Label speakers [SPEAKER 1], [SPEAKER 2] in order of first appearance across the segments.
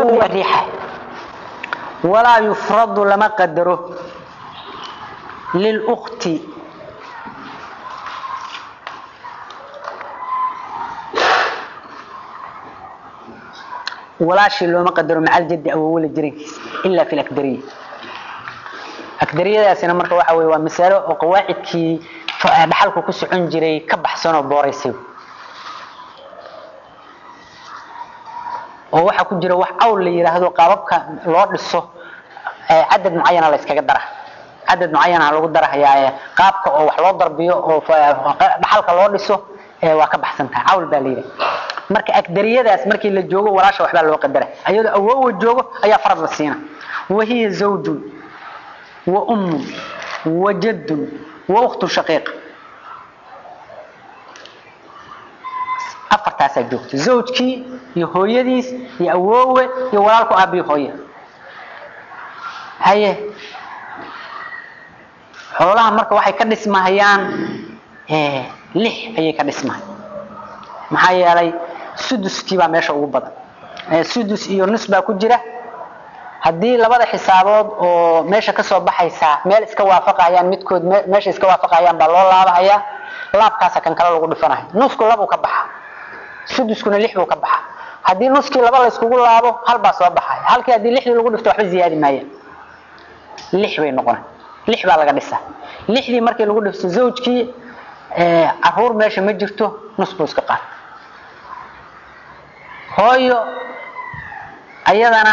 [SPEAKER 1] awow riixa walaa yufradu lama qadaro lilukti walaashii looma qadaro macal jaddi awowla jirankiisa ilaa fi lakdariya akdariyadaasina marka waxa weye waa masalo oo qawaacidkii dhaxalku ku socon jiray ka baxsanoo booraysay oo waxaa ku jira wax awl la yidhaahdo qaababka loo dhiso cadad mucayana la yskaga dara cadad mucayana lagu darahayaa qaabka oo wax loo darbiyo oo dhaxalka loo dhiso waa ka baxsan tahay cawl baa la yidhaha marka agdariyadaas markii la joogo walaasha waxbaa loo qadara ayadoo awoowa joogo ayaa farad la siina wahiya zawjun wa ummun wa jaddun wa ukhtun shaqiiqa afartaasaa joogta zawjkii iyo hooyadiis iyo awoowe iyo walaalku aabiyo hooye haye xoolaha marka waxay ka dhismahayaan lix ayay ka dhismahay maxaa yeelay suduskii baa meesha ugu badan sudus iyo nus baa ku jira haddii labada xisaabood oo meesha kasoo baxaysaa meel iska waafaqayaan midkood meesha iska waafaqayaan baa loo laabahayaa laabkaasa kan kale lagu dhifanayo nusku labuu ka baxa suduskuna lix buu ka baxa haddii nuskii laba la iskugu laabo hal baa soo baxaya halkii haddii lixdii lagu dhifto waxba ziyaadi maayaan lix bay noqona lix baa laga dhisa lixdii markii lagu dhifto zawjkii caruur meesha ma jirto nus buu iska qaata hooyo ayadana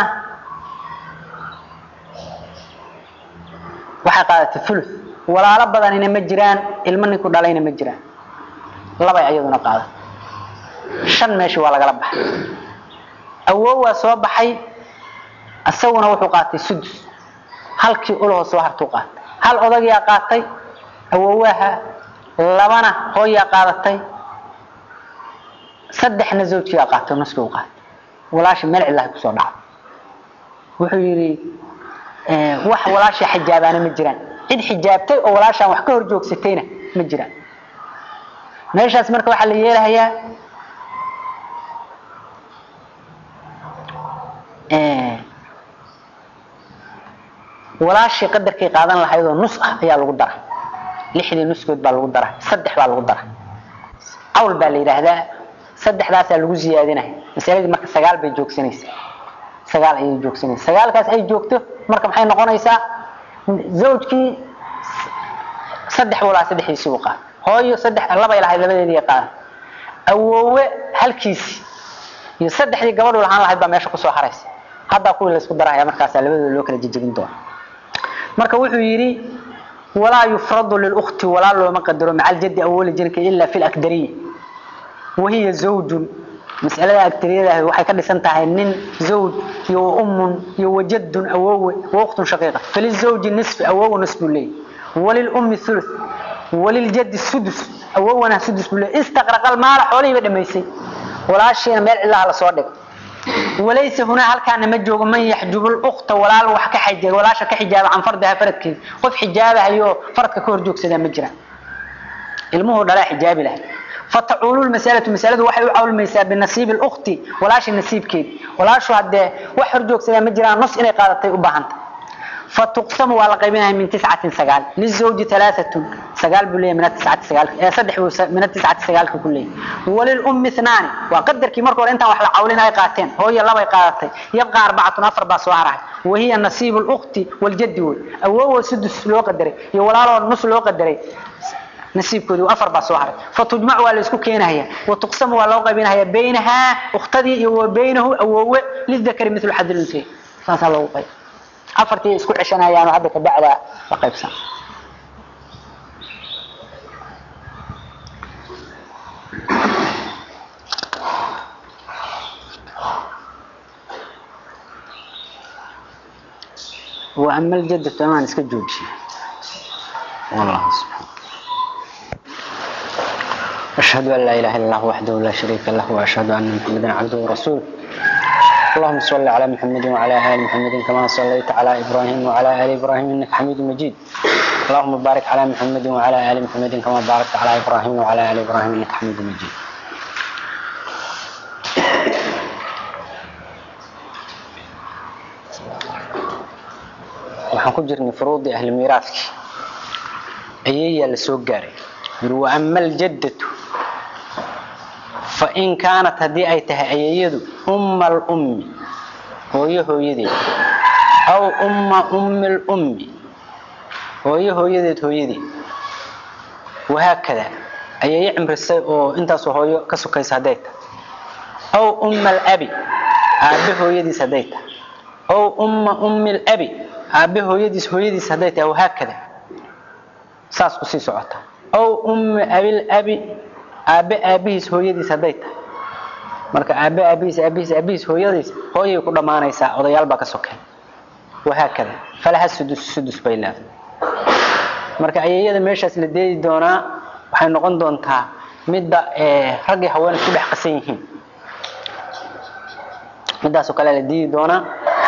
[SPEAKER 1] waxay qaadatay fulus walaalo badanina ma jiraan ilmo ninku dhalayna ma jiraan labay ayaduna qaada shan meeshii waa lagala baxay awoow waa soo baxay isaguna wuxuu qaatay sudus halkii ulahoo soo hartuu qaatay hal odagiyaa qaatay awoowaha labana hooyaa qaadatay saddexna zawjkiyaa qaatay nuskii u qaatay walaashii meel cilahay kusoo dhacday wuxuu yidhi wax walaashii xijaabaana ma jiraan cid xijaabtay oo walaashaan wax ka hor joogsatayna ma jiraan meeshaas marka waxaa la yeelahayaa walaashii qadarkay qaadan lahayd oo nus ah ayaa lagu dara lixdii nuskood baa lagu dara saddex baa lagu dara cawl baa la yidhaahdaa saddexdaasaa lagu ziyaadinaya masaladii marka sagaal bay joogsanaysaa sagaal ayay joogsanaysa sagaalkaas ay joogto marka maxay noqonaysaa zawjkii saddex walaa saddexdiisii u qaada hooyo saddex labay lahayd labadeedii qaada awoowe halkiisi iyo saddexdii gabadhu lahaan lahayd baa meesha kusoo haraysa haddaa kuwii laysku darahaya markaasaa labadooda loo kala jejegin doona marka wuxuu yidhi walaa yufradu lilukti walaa looma qadaro maca aljaddi awoola jirka ila fi lakdariya wahiya zawjun mas'alada agtariyada waxay ka dhisan tahay nin zawj iyo ummun iyo wajadun awowe waqtun shaqiiqa falizawji nisfi awowe nisf buu leeyahy walilummi thuluth waliljaddi sudus awowana sudus buu leeyahy istaqraqal maala xoolihiiba dhamaysay walaashiina meel cilaha lasoo dhigay walaysa hunaa halkaana ma joogo man yaxjubu lukta walaal wax ka xijaa walaasha ka xijaaba can fardiha faradkeeda qof xijaabahayo faradka ka hor joogsadaa ma jiraan ilmuhu dhalaa xijaabi lahay فتعول المسألة مسألة waxay u cawlmaysaa binasiib الأخت walaashi nasiibkeed walaashu hadee wax horjoog sida ma jiraan nus inay qaadatay u baahanta فتقسم waa la qaybinayaa min tiscatin sagaal lizawji talaaatun sagaal buu leeyahay min tiscati sagaal ee saddex buu min tiscati sagaalka ku leeyahay walilummi ithnaani waa qadarkii marka hore intaan wax la cawlin ay qaateen hooyo labay qaadatay yabqa arbacatun afar baa soo harahay wahiya nasiibu اlukti waljaddi wey awoowo sudus loo qadaray iyo walaaloo nus loo qadaray nasiibkoodi afar baa soo haray fatujmac waa la isku keenaya watuqsamu waa loo qaybinaya baynahaa ukhtadii iyo wa baynahu awoowe lidakari mithlu xadil untay saasaa loogu qayb afartii isku ceshanayaan hadda ka bacdaa la qaybsan وأما الجد فمان اسك جوجي والله سبحانه أشهد أن لا إله إلا الله وحده لا شريك له وأشهد أن محمدا عبده ورسوله اللهم صل على محمد وعلى آل محمد كما صليت على إبراهيم وعلى آل إبراهيم إنك حميد مجيد اللهم بارك على محمد وعلى آل محمد كما باركت على إبراهيم وعلى آل إبراهيم إنك حميد مجيد waxaan ku jirnay furuudii ahli miiraadkii ayeeyaa la soo gaaray yiri wa ama aljaddatu fa in kaanat haddii ay tahay ayeeyadu umma alummi hooyo hooyadeed aw umma ummi lummi hooyo hooyadeed hooyadeed wahaakada ayeeye cimrisay oo intaasoo hooyo ka sokaysa hadday tahay aw umma alabi aabe hooyadiis hadday tahay aw umma ummi alabi aabe hooyadiis hooyadiis hadday tahay wahaakada saas kusii socota aw ummi abil abi aabe aabihiis hooyadiis hadday tahay marka aabe aabihiis aabihiis aabihiis hooyadiis hooyay ku dhammaanaysaa odayaal baa ka sokeen wahaakada falaha sudus sudus bay leedahay marka ayeeyada meeshaas la deedi doonaa waxay noqon doontaa midda raggii haween isku dhex qasan yihiin midaasoo kale la diidi doonaa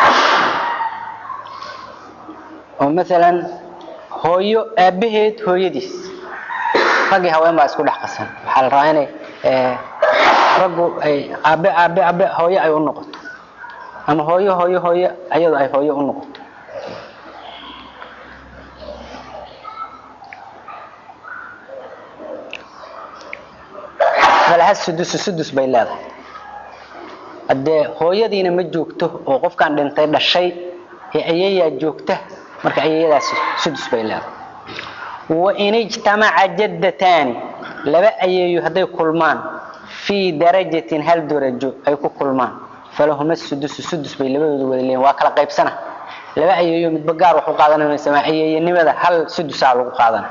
[SPEAKER 1] oo maalan hooyo aabaheed hooyadiis raggii haween baa isku dhex qasan waxaa la rabaa inay raggu ay aabe aabe aabe hooyo ay u noqoto ama hooyo hooyo hooyo ayadu ay hooyo u noqoto falaha sudusu sudus bay leedahay haddee hooyadiina ma joogto oo qofkan dhintay dhashay ee ayeeyaa joogta marka ayeeyadaasi sudus bay leedahay wain ijtamaca jaddataani laba ayeeyo hadday kulmaan fii darajatin hal darajo ay ku kulmaan falahuma sudusu sudus bay labadooda wada leeyihin waa kala qaybsana laba ayeeyo midba gaar wax u qaadanaysa ayeeyanimada hal sudusaa lagu qaadana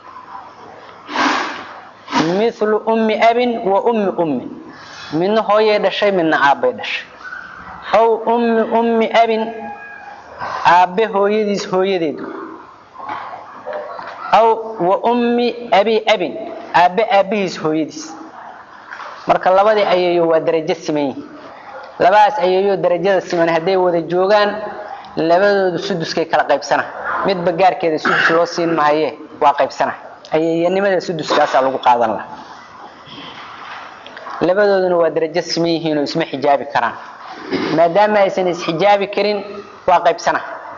[SPEAKER 1] mithlu ummi abin wa ummi ummi midna hooyay dhashay midna aabbay dhashay aw ummi ummi abin aabbe hooyadiis hooyadeedu aw wa ummi abi abin aabbe aabbihiis hooyadiis marka labadii ayeeyo waa darajo siman yihin labadaas ayeeyo darajada siman hadday wada joogaan labadoodu suduskay kala qaybsana midba gaarkeeda sudus loo siin mahaye waa qaybsana ayeeyanimada suduskaasaa lagu qaadan laha labadooduna waa darajo siman yihiin oo isma xijaabi karaan maadaama aysan isxijaabi karin waa qaybsana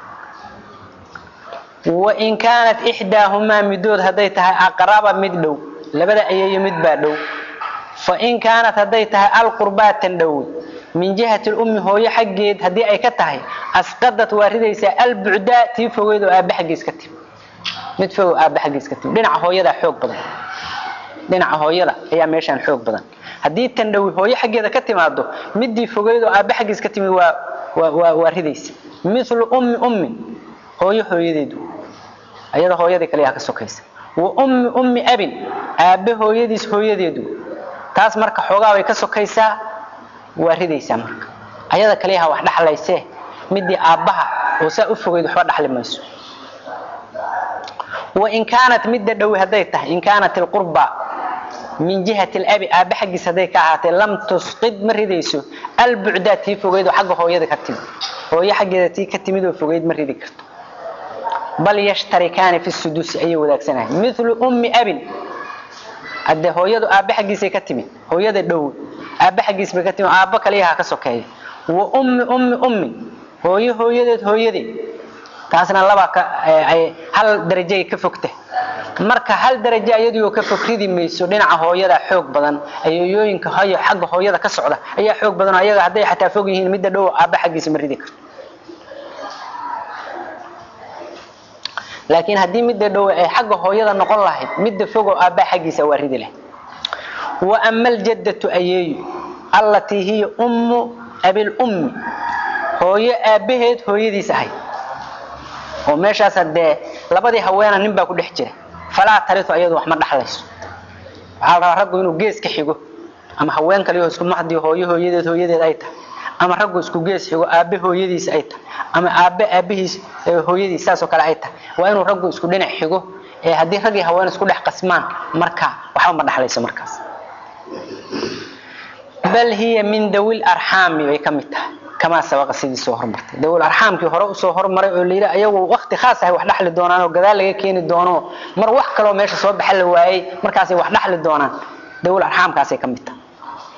[SPEAKER 1] wain kaanat ixdaahumaa midood hadday tahay aqraba mid dhow labada ayeeyo mid baa dhow fain kaanat hadday tahay alqurbaatan dhowe min jihati lummi hooyo xaggeed haddii ay ka tahay asqadat waa ridaysaa albucdaa tii fogeyd oo aabbe xaggiis ka timi mid fogow aabbe xaggiis ka timi dhinaca hooyadaa xoog badan dhinaca hooyada ayaa meeshaan xoog badan haddii tan dhowi hooyo xaggeeda ka timaado midii fogeyd oo aabbe xaggiis ka timi waa waa waa ridaysa mithlu ummi ummin hooyo hooyadeedu ayada hooyadii kaliyaa ka sokaysa wa ummi ummi abin aabbe hooyadiis hooyadeedu taas marka xoogaa bay ka sokaysaa waa ridaysaa marka ayada kaliyaha wax dhaxlaysee midii aabbaha oo saa u fogeyd waxba dhaxli mayso wain kaanat midda dhowi hadday tahay in kaanat ilqurba min jihati alabi aabbe xaggiis hadday ka ahaatee lam tusqid ma ridayso albucdaa tii fogeyd oo xagga hooyada ka timid hooyo xaggeeda tii ka timid oo fogeyd ma ridi karto bal yashtarikaani fi sudusi ayay wadaagsanahay mithlu ummi abin hadde hooyadu aabbe xaggiisay ka timid hooyada dhow aabbe xaggiis bay ka timid aabbo kaliyaha ka sokeeya wa ummi ummi ummi hooyo hooyadeed hooyadeed taasna laba ka ay hal darajay ka fogta marka hal darajo iyadoo ka fog ridi mayso dhinaca hooyada xoog badan ayeeyooyinka hayo xagga hooyada ka socda ayaa xoog badan ayaga hadday xataa fog yihiin midda dhow aabba xaggiisa ma ridi karto laakiin haddii midda dhow ay xagga hooyada noqon lahayd midda fogoo aabba xaggiisa waa ridi lahayd wa ama aljaddatu ayeeyo allatii hiya ummu abil ummi hooyo aabbaheed hooyadiis ahayd oo meeshaas hadee labadii haweena nin baa ku dhex jira falaa taritu ayadu wax ma dhaxlayso waxaa la rabaa raggu inuu gees ka xigo ama haween kaliyo isku maxdii hooyo hooyadeed hooyadeed ay tahay ama raggu isku gees xigo aabe hooyadiis ay tahay ama aabe aabihiis hooyadiis saasoo kale ay tahay waa inuu raggu isku dhinac xigo ee haddii rag iyo haween isku dhex qasmaan marka waxba ma dhaxlayso markaas bal hiya min dawil arxaami bay ka mid tahay kamaa sabaqa sidii soo hormartay dawil arxaamkii hore usoo hormaray oo layidhi ayagu wakti khaas ahay wax dhaxli doonaan oo gadaal laga keeni doono mar wax kaloo meesha soo baxa la waayey markaasay wax dhaxli doonaan dawil arxaamkaasay ka mid tahay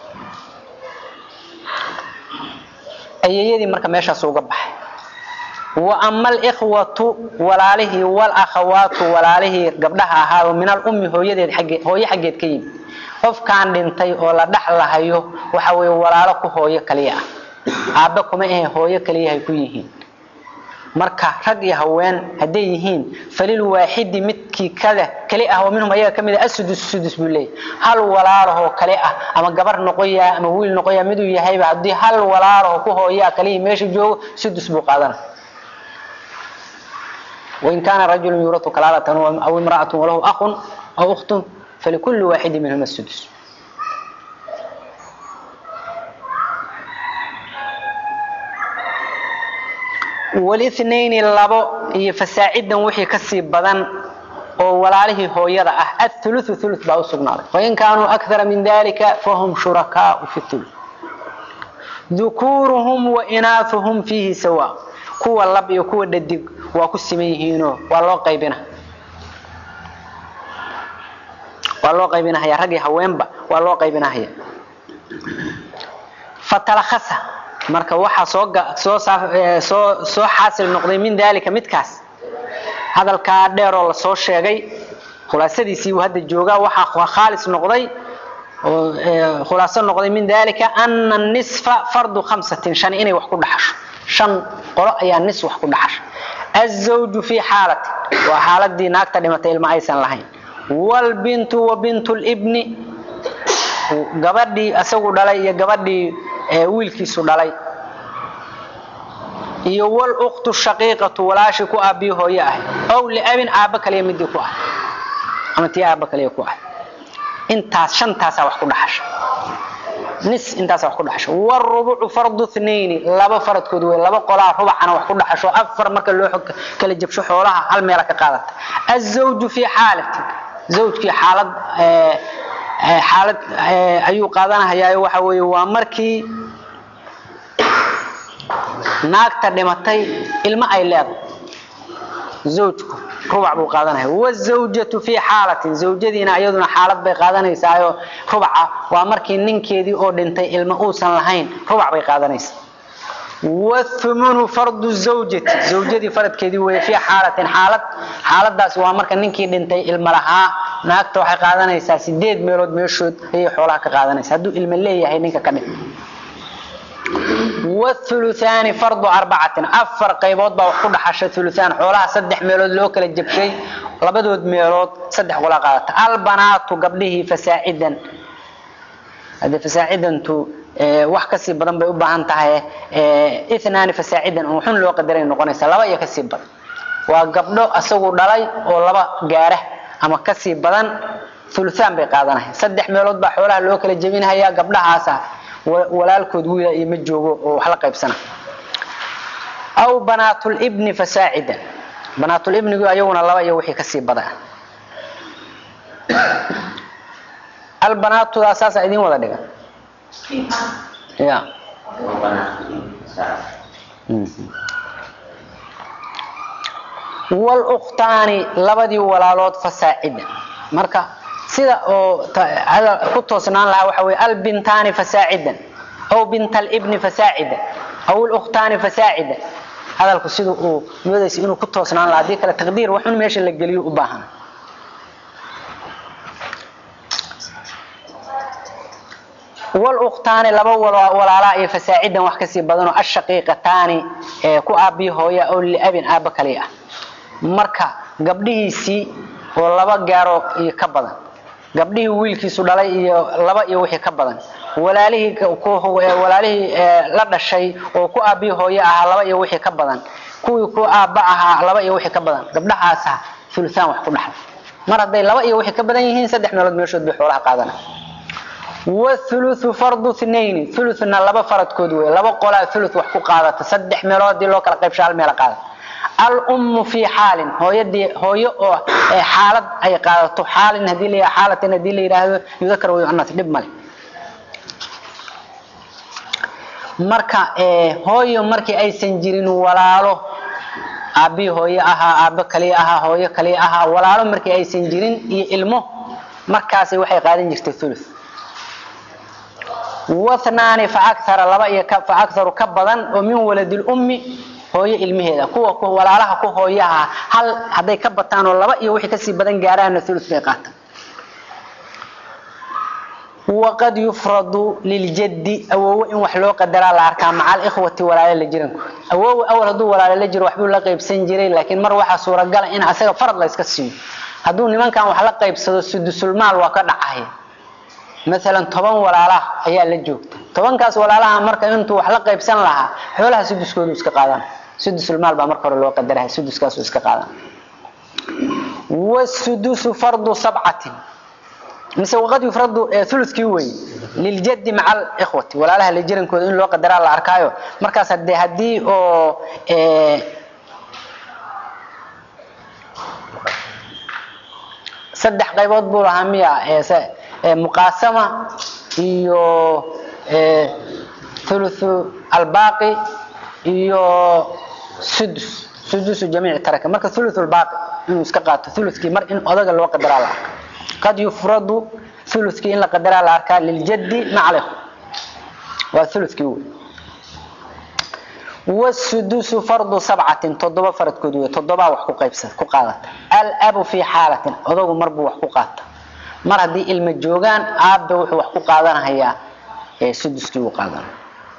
[SPEAKER 1] ayeeyadii marka meeshaas uga baxay wa ama alikhwatu walaalihii walakhawaatu walaalihii gabdhaha ahaa min alummi hooyadeed xaggeed hooyo xaggeed ka yimi qofkaan dhintay oo la dhaxlahayo waxa weeye walaalo ku hooyo kaliya ah aabbe kuma ahe hooyo kaliyahay ku yihiin marka rag iyo haween hadday yihiin falil waaxidi midkii kada kali ah oo minhum ayaga kamid ah asudus sudus buu leeyahay hal walaalahoo kale ah ama gabar noqoya ama wiil noqoya miduu yahayba haddii hal walaalahoo ku hooyaa kalihii meesha joogo sudus buu qaadana وإن كان رجل يورث كلالة أو امرأة وله أخ أو أخت فلكل واحد منهما السدس والاثنين لبو فساعدا وحي كسي بدن وولاله هو يضع الثلث ثلث باو سقنار وإن كانوا أكثر من ذلك فهم شركاء في الثلث ذكورهم وإناثهم فيه سواء kuwa lab iyo kuwa dhadig waa ku siman yihiinoo waa loo qaybina waa loo qaybinahaya rag iyo haweenba waa loo qaybinahaya fatalakhasa marka waxaa soo soo soo soo xaasil noqday min dalika midkaas hadalkaa dheer oo lasoo sheegay khulaasadiisii uu hadda joogaa waxaa khaalis noqday oo khulaaso noqday min dalika ana nisfa fardu khamsatin shan inay wax ku dhaxasho shan qolo ayaa nis wax ku dhaxasha azawju fii xaalati waa xaaladii naagta dhimatay ilma aysan lahayn wlbintu wa bintu libni gabadhii isagu dhalay iyo gabadhii wiilkiisu dhalay iyo wluktu shaqiiqatu walaashii ku aabii hooye ahay ow liabin aabba kaliya midii ku ah ama tii aabba kaliya ku ah intaas shantaasaa wax ku dhaxasha nis intaas wax ku dhaxasho warubucu fardu thnayni laba faradkood wey laba qolaa rubacana wax ku dhaxasho afar marka loo kala jabsho xoolaha hal meela ka qaadata azawju fii xaalati zawjkii xaalad xaalad ayuu qaadanahayaa waxa weeye waa markii naagta dhimatay ilmo ay leedahay zawjku rubac buu qaadanaya wazawjatu fii xaalatin zawjadiina iyaduna xaalad bay qaadanaysaayo rubaca waa markii ninkeedii oo dhintay ilmo uusan lahayn rubac bay qaadanaysaa wathumunu fardu zawjati zawjadii faradkeedii weeye fii xaalatin xaalad xaaladaasi waa marka ninkii dhintay ilmo lahaa naagta waxay qaadanaysaa sideed meelood meeshood ayay xoolaha ka qaadanaysa hadduu ilmo leeyahay ninka ka dhintay wthuluthaani fardu arbacatin afar qaybood baa wax ku dhaxasha thuluthaan xoolaha saddex meelood loo kala jabshay labadood meelood saddex qola qaadata albanaatu gabdhihii fasaacidan hadee fasaacidantu wax kasii badan bay u baahan tahay ithnaani fasaacidan oo xun loo qadaray noqonaysa laba iyo kasii badan waa gabdho asagu dhalay oo laba gaara ama kasii badan thuluthaan bay qaadanaya saddex meelood baa xoolaha loo kala jebinhayaa gabdhahaasa walaalkood wiila iyo ma joogo oo wax la qaybsana aw banaatulibni fasaacida banaatulibnigu ayaguna laba iyo wixii kasii badaa albanaatudaa saasaa idin wada dhigan ya wluktaani labadii walaalood fasaacida marka sida oo ku toosnaan lahaa waxa weye albintaani fasaacidan aw binta alibni fasaacida aw lukhtaani fasaacida hadalku sida uu moodaysa inuu ku toosnaan lahaa hadii kale taqdiir waxun meesha la geliyo u baahan wluktaani laba walaalaa iyo fasaacidan wax kasii badanoo ashaqiiqataani ku aabii hooya oo liabin aaba kali ah marka gabdhihiisii oo laba gaaro iyo ka badan gabdhihii wiilkiisu dhalay iyo laba iyo wixii ka badan walaalihii walaalihii la dhashay oo ku aabii hooye ahaa laba iyo wixii ka badan kuwii ku aabba ahaa laba iyo wixii ka badan gabdhahaasa thuluthaan wax ku dhaxla mar hadday laba iyo wixii ka badan yihiin saddex meelood meeshood bay xoolaha qaadana wathuluthu fardu thnayni thuluthna laba faradkood wey laba qolaa thuluth wax ku qaadata saddex meelood hadii loo kala qaybsho hal meela qaadata alummu fii xaalin hooyadii hooyo oo xaalad ay qaadato xaalin hadii la xaalatin hadii la yiraahdo yudakar wa yu'annas dhib male marka hooyo markii aysan jirin walaalo aabii hooyo ahaa aabbo kaliya ahaa hooyo kaliya ahaa walaalo markii aysan jirin iyo ilmo markaasi waxay qaadan jirtay thuluth wathnaani fa akthara laba iyo fa aktharu ka badan oo min waladil ummi hooyo ilmaheeda kuwa walaalaha ku hooyaha hal hadday ka bataan oo laba iyo wixii kasii badan gaaraana ulu bay qaataan waqad yufradu liljaddi awowo in wax loo qadaraa la arkaa maca alikhwati walaale la jirankood awowo awal hadduu walaale la jiro waxbuu la qaybsan jiray laakiin mar waxaa suuragala in asaga farad la iska siiyo hadduu nimankan wax la qaybsado sudusulmaal waa ka dhacay maalan toban walaalaha ayaa la joogta tobankaas walaalaha marka intuu wax la qaybsan lahaa xoolaha suduskoodu iska qaadan sudusulmaal baa marka hore loo qadaraha suduskaasu iska qaadan wasudusu fardu sabcatin mise waqad yufradu ulukii wey liljaddi maca alikhwati walaalaha la jirankooda in loo qadaraa la arkaayo markaas hade haddii oo saddex qaybood buu lahaa miya muqaasama iyo thuluthu albaaqi iyo sudus sudusu jamiici taraka marka thuluthu albaaqi inuu iska qaato thuluthkii mar in odaga loo qadaraa la arka qad yufradu thuluthkii in la qadaraa la arkaa liljaddi maca alikhwa waa thuluthkii wey wasudusu fardu sabcatin toddoba faradkood wey toddobaa wax ku qaybsada ku qaadata alabu fii xaalatin odagu marbuu wax ku qaata mar haddii ilma joogaan aabbe wuxuu wax ku qaadanahayaa suduskii uu qaadanaya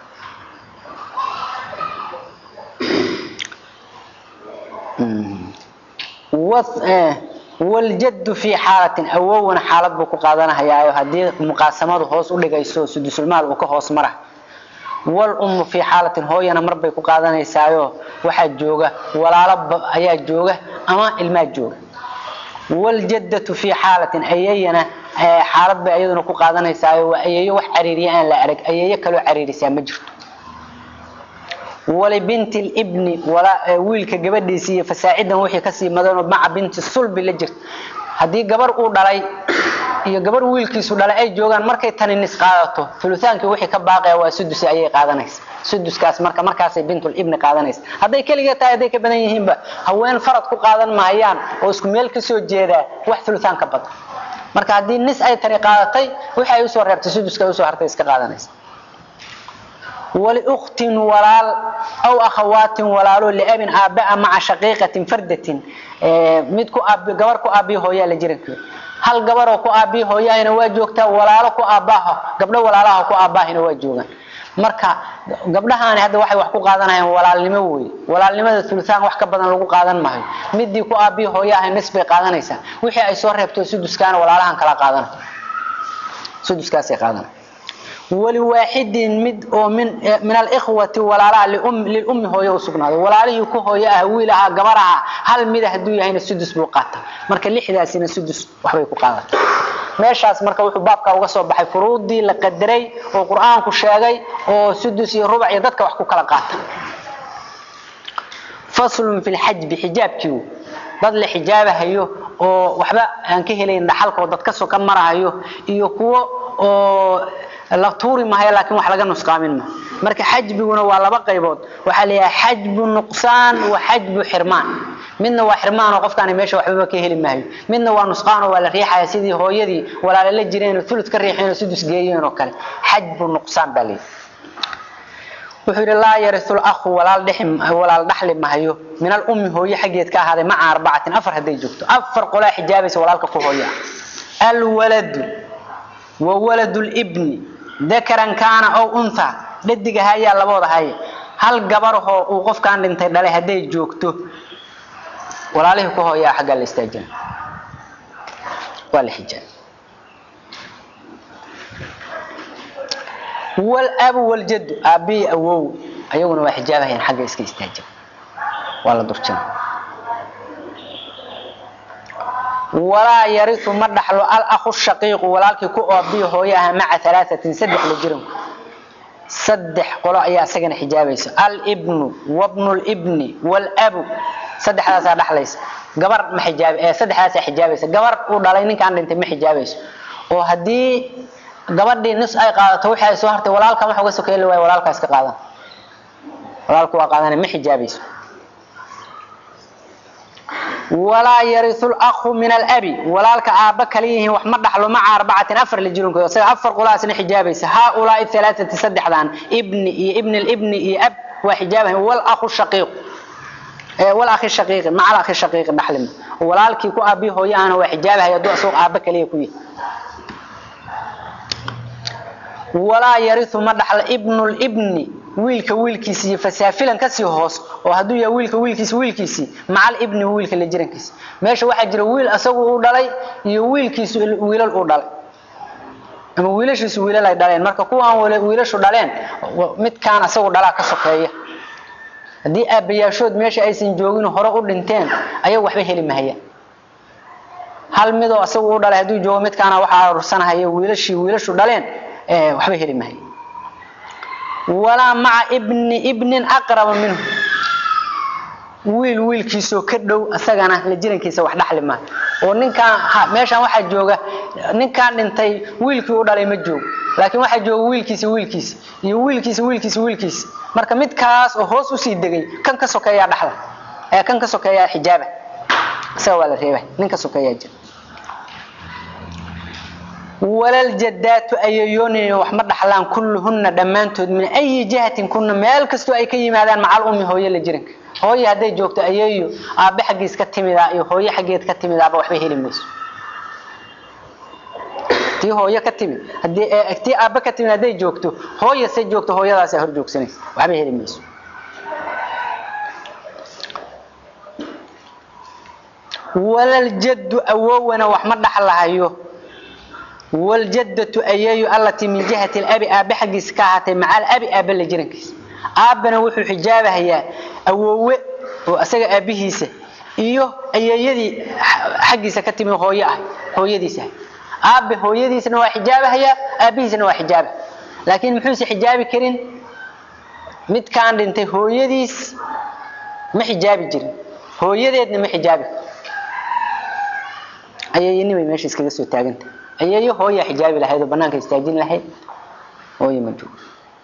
[SPEAKER 1] waljaddu fii xaalatin awowna xaalad buu ku qaadanahayaayo haddii muqaasamadu hoos u dhigayso sudusulmaal uu ka hoos mara walummu fii xaalatin hooyana marbay ku qaadanaysaayo waxaa jooga walaalo ayaa jooga ama ilmaa jooga wljaddatu fii xaalatin ayayana xaalad bay ayaduna ku qaadanaysaayo waa ayeeyo wax cariiriya aan la arag ayeeyo kaloo cariirisaa ma jirto walibinti libni wiilka gabadhiisi iyo fasaacidan wixii kasii madanoo maca binti sulbi la jirta haddii gabar uu dhalay iyo gabar wiilkiisu dhalay ay joogaan markay tani nis qaadato ulutaankii wixii ka baaqaya waa sudus ayay qaadanaysa suduskaas marka markaasay bintulibni qaadanaysa hadday keliga tahay hadday ka badan yihiinba haween farad ku qaadan mahayaan oo isku meel kasoo jeedaa wax ulutaan ka badan marka haddii nis ay tani qaadatay wixii ay usoo reebtay suduska ay usoo hartay iska qaadanaysa waliuktin walaal aw akhawaatin walaalo liabin aabaa maca shaqiiqatin fardatin mid ku aab gabar ku aabiyo hooyaa la jirankeeda hal gabaroo ku aabiyo hooyahayna waa joogtaa walaalo ku aabaaha gabdho walaalaha ku aabaahina waa joogaan marka gabdhahaani hadda waxay wax ku qaadanayaan walaalnimo wey walaalnimada ulutaan wax ka badan lagu qaadan maayo midii ku aabiyo hooyaha nis bay qaadanaysaa wixii ay soo reebto suduskaana walaalahan kala qaadan suduskaasay qaadanay waliwaaxidin mid oo min min alikhwati walaalaha lilummi hooyo u sugnaaday walaalihii ku hooyo ah wiil ahaa gabar ahaa hal mida hadduu yahayna sudus buu qaata marka lixdaasina sudus waxbay ku qaadata meeshaas marka wuxuu baabka uga soo baxay furuudii la qadaray oo qur-aanku sheegay oo sudus iyo rubac iyo dadka wax ku kala qaata faslun fi lxajbi xijaabkii dad la xijaabahayo oo waxba aan ka helayn dhaxalka oo dad kasoo ka marahayo iyo kuwo oo la tuuri maayo laakiin wax laga nusqaamin ma marka xajbiguna waa laba qaybood waxaa la yidhaha xajbu nuqsaan wa xajbu xirmaan midna waa xirmaan oo qofkaani meesha waxbaba ka heli maayo midna waa nusqaan oo waa la riixaya sidii hooyadii walaala la jireen oo fulud ka riixeen oo sudus geeyeen oo kale xajbu nuqsaan baa leeyahay wuxuu yidhi laa yarisu lakhu walaal dhexi walaal dhaxli mahayo min alummi hooye xaggeed ka ahaaday maca arbacatin afar hadday joogto afar qolaa xijaabaysa walaalka ku hooya alwaladu wa waladu libni dakaran kaana ow untha dhadiga hayaa labooda haya hal gabarahoo uu qofkaan dhintay dhalay hadday joogto walaalihii ku hooyaa xaggaa la istaajina waa la xijaab walabu waljaddu aabbihi awow ayaguna waa xijaabahayaan xagga iska istaajin waa la durjina walaa yariu ma dhaxlo alahu shaqiiqu walaalkii ku aabiyo hooyaha maca alaatin saddex la jiranku saddex qolo ayaa isagana xijaabaysa albnu wabnu libni wlabu saddexdaasaa dhaxlaysa gabar ma ijaab saddexdaasaa xijaabaysa gabar uu dhalay ninkaan dhintay ma xijaabayso oo haddii gabadhii nis ay qaadato wixii ay soo hartay walaalkan wax uga sokeeli waay walaalkaa iska qaadan walaalku waa qaadana ma xijaabayso walaa yariu lakhu min alabi walaalka aabba kala yihiin wax ma dhaxlo maca arbacatin afar la jirankood isaga afar qolaasna xijaabaysa haaulaai alaaati saddexdan ibni iyo ibn libni iyo ab waa xijaabahan walahu shaqiiq wal akhi shaqiiqi maca al akhi shaqiiqi dhaxlima walaalkii ku aabi hooyo aana waa xijaabahay hadduu asagoo aabba kaliya ku yahay walaa yariu ma dhaxla ibnulibni wiilka wiilkiisi iyo fasaafilan kasii hoos oo hadduu yahay wiilka wiilkiisi wiilkiisii macal ibni wiilka la jirankiisa meesha waxaa jira wiil asagu uu dhalay iyo wiilkiisu wiilal uu dhalay ama wiilashiisu wiilal ay dhaleen marka kuwaan wiilashu dhaleen midkaan asagu dhalaa ka sokeeya haddii aabbayaashood meesha aysan joogin hore u dhinteen ayagu waxba heli mahayaan hal midoo asagu u dhalay hadduu joogo midkaana waxaa arursanahaya wiilashii wiilashu dhaleen waxba heli mahaya walaa maca ibni ibnin aqraba minhu wiil wiilkiisoo ka dhow asagana la jirankiisa wax dhaxli maayo oo ninkaan meeshaan waxaa jooga ninkaan dhintay wiilkii u dhalay ma joogo laakiin waxaa jooga wiilkiisa wiilkiisa iyo wiilkiisa wiilkiisa wiilkiisa marka midkaas oo hoos usii degay kan ka sokeeyaa dhaxla ee kan ka sokeeyaa xijaaba isaga waa la reebay nin ka sokeeyaa jira walaljadaatu ayayoonina wax ma dhaxlaan kulluhunna dhammaantood min ayi jihatin kunna meel kastoo ay ka yimaadaan macal ummi hooyo la jiranka hooyo hadday joogto ayeeyo aabbe xaggiis ka timidaa iyo hooyo xaggeed ka timidaaba waxba heli mayso tii hooyo ka timid hadii tii aabbe ka timid hadday joogto hooyo se joogto hooyadaasaa hor joogsanaysa waxba heli mayso walaljaddu awowana wax ma dhaxlahayo waljadatu ayeeyu allatii min jihati labi aabe xaggiisa ka ahaatay maca alabi aabe la jirankiisa aabbana wuxuu xijaabahayaa awoowe oo asaga aabihiisa iyo ayeeyadii xaggiisa ka timi hooyo ah hooyadiisa aabe hooyadiisna waa xijaabahayaa aabihiisna waa xijaaba laakiin muxuuse xijaabi karin midkaan dhintay hooyadiis ma xijaabi jirin hooyadeedna ma xijaabi ayeeyanimay meesha iskaga soo taagantah ayeeyo hooyaa xijaabi lahayd oo banaanka istaajin lahayd hooyo ma joogo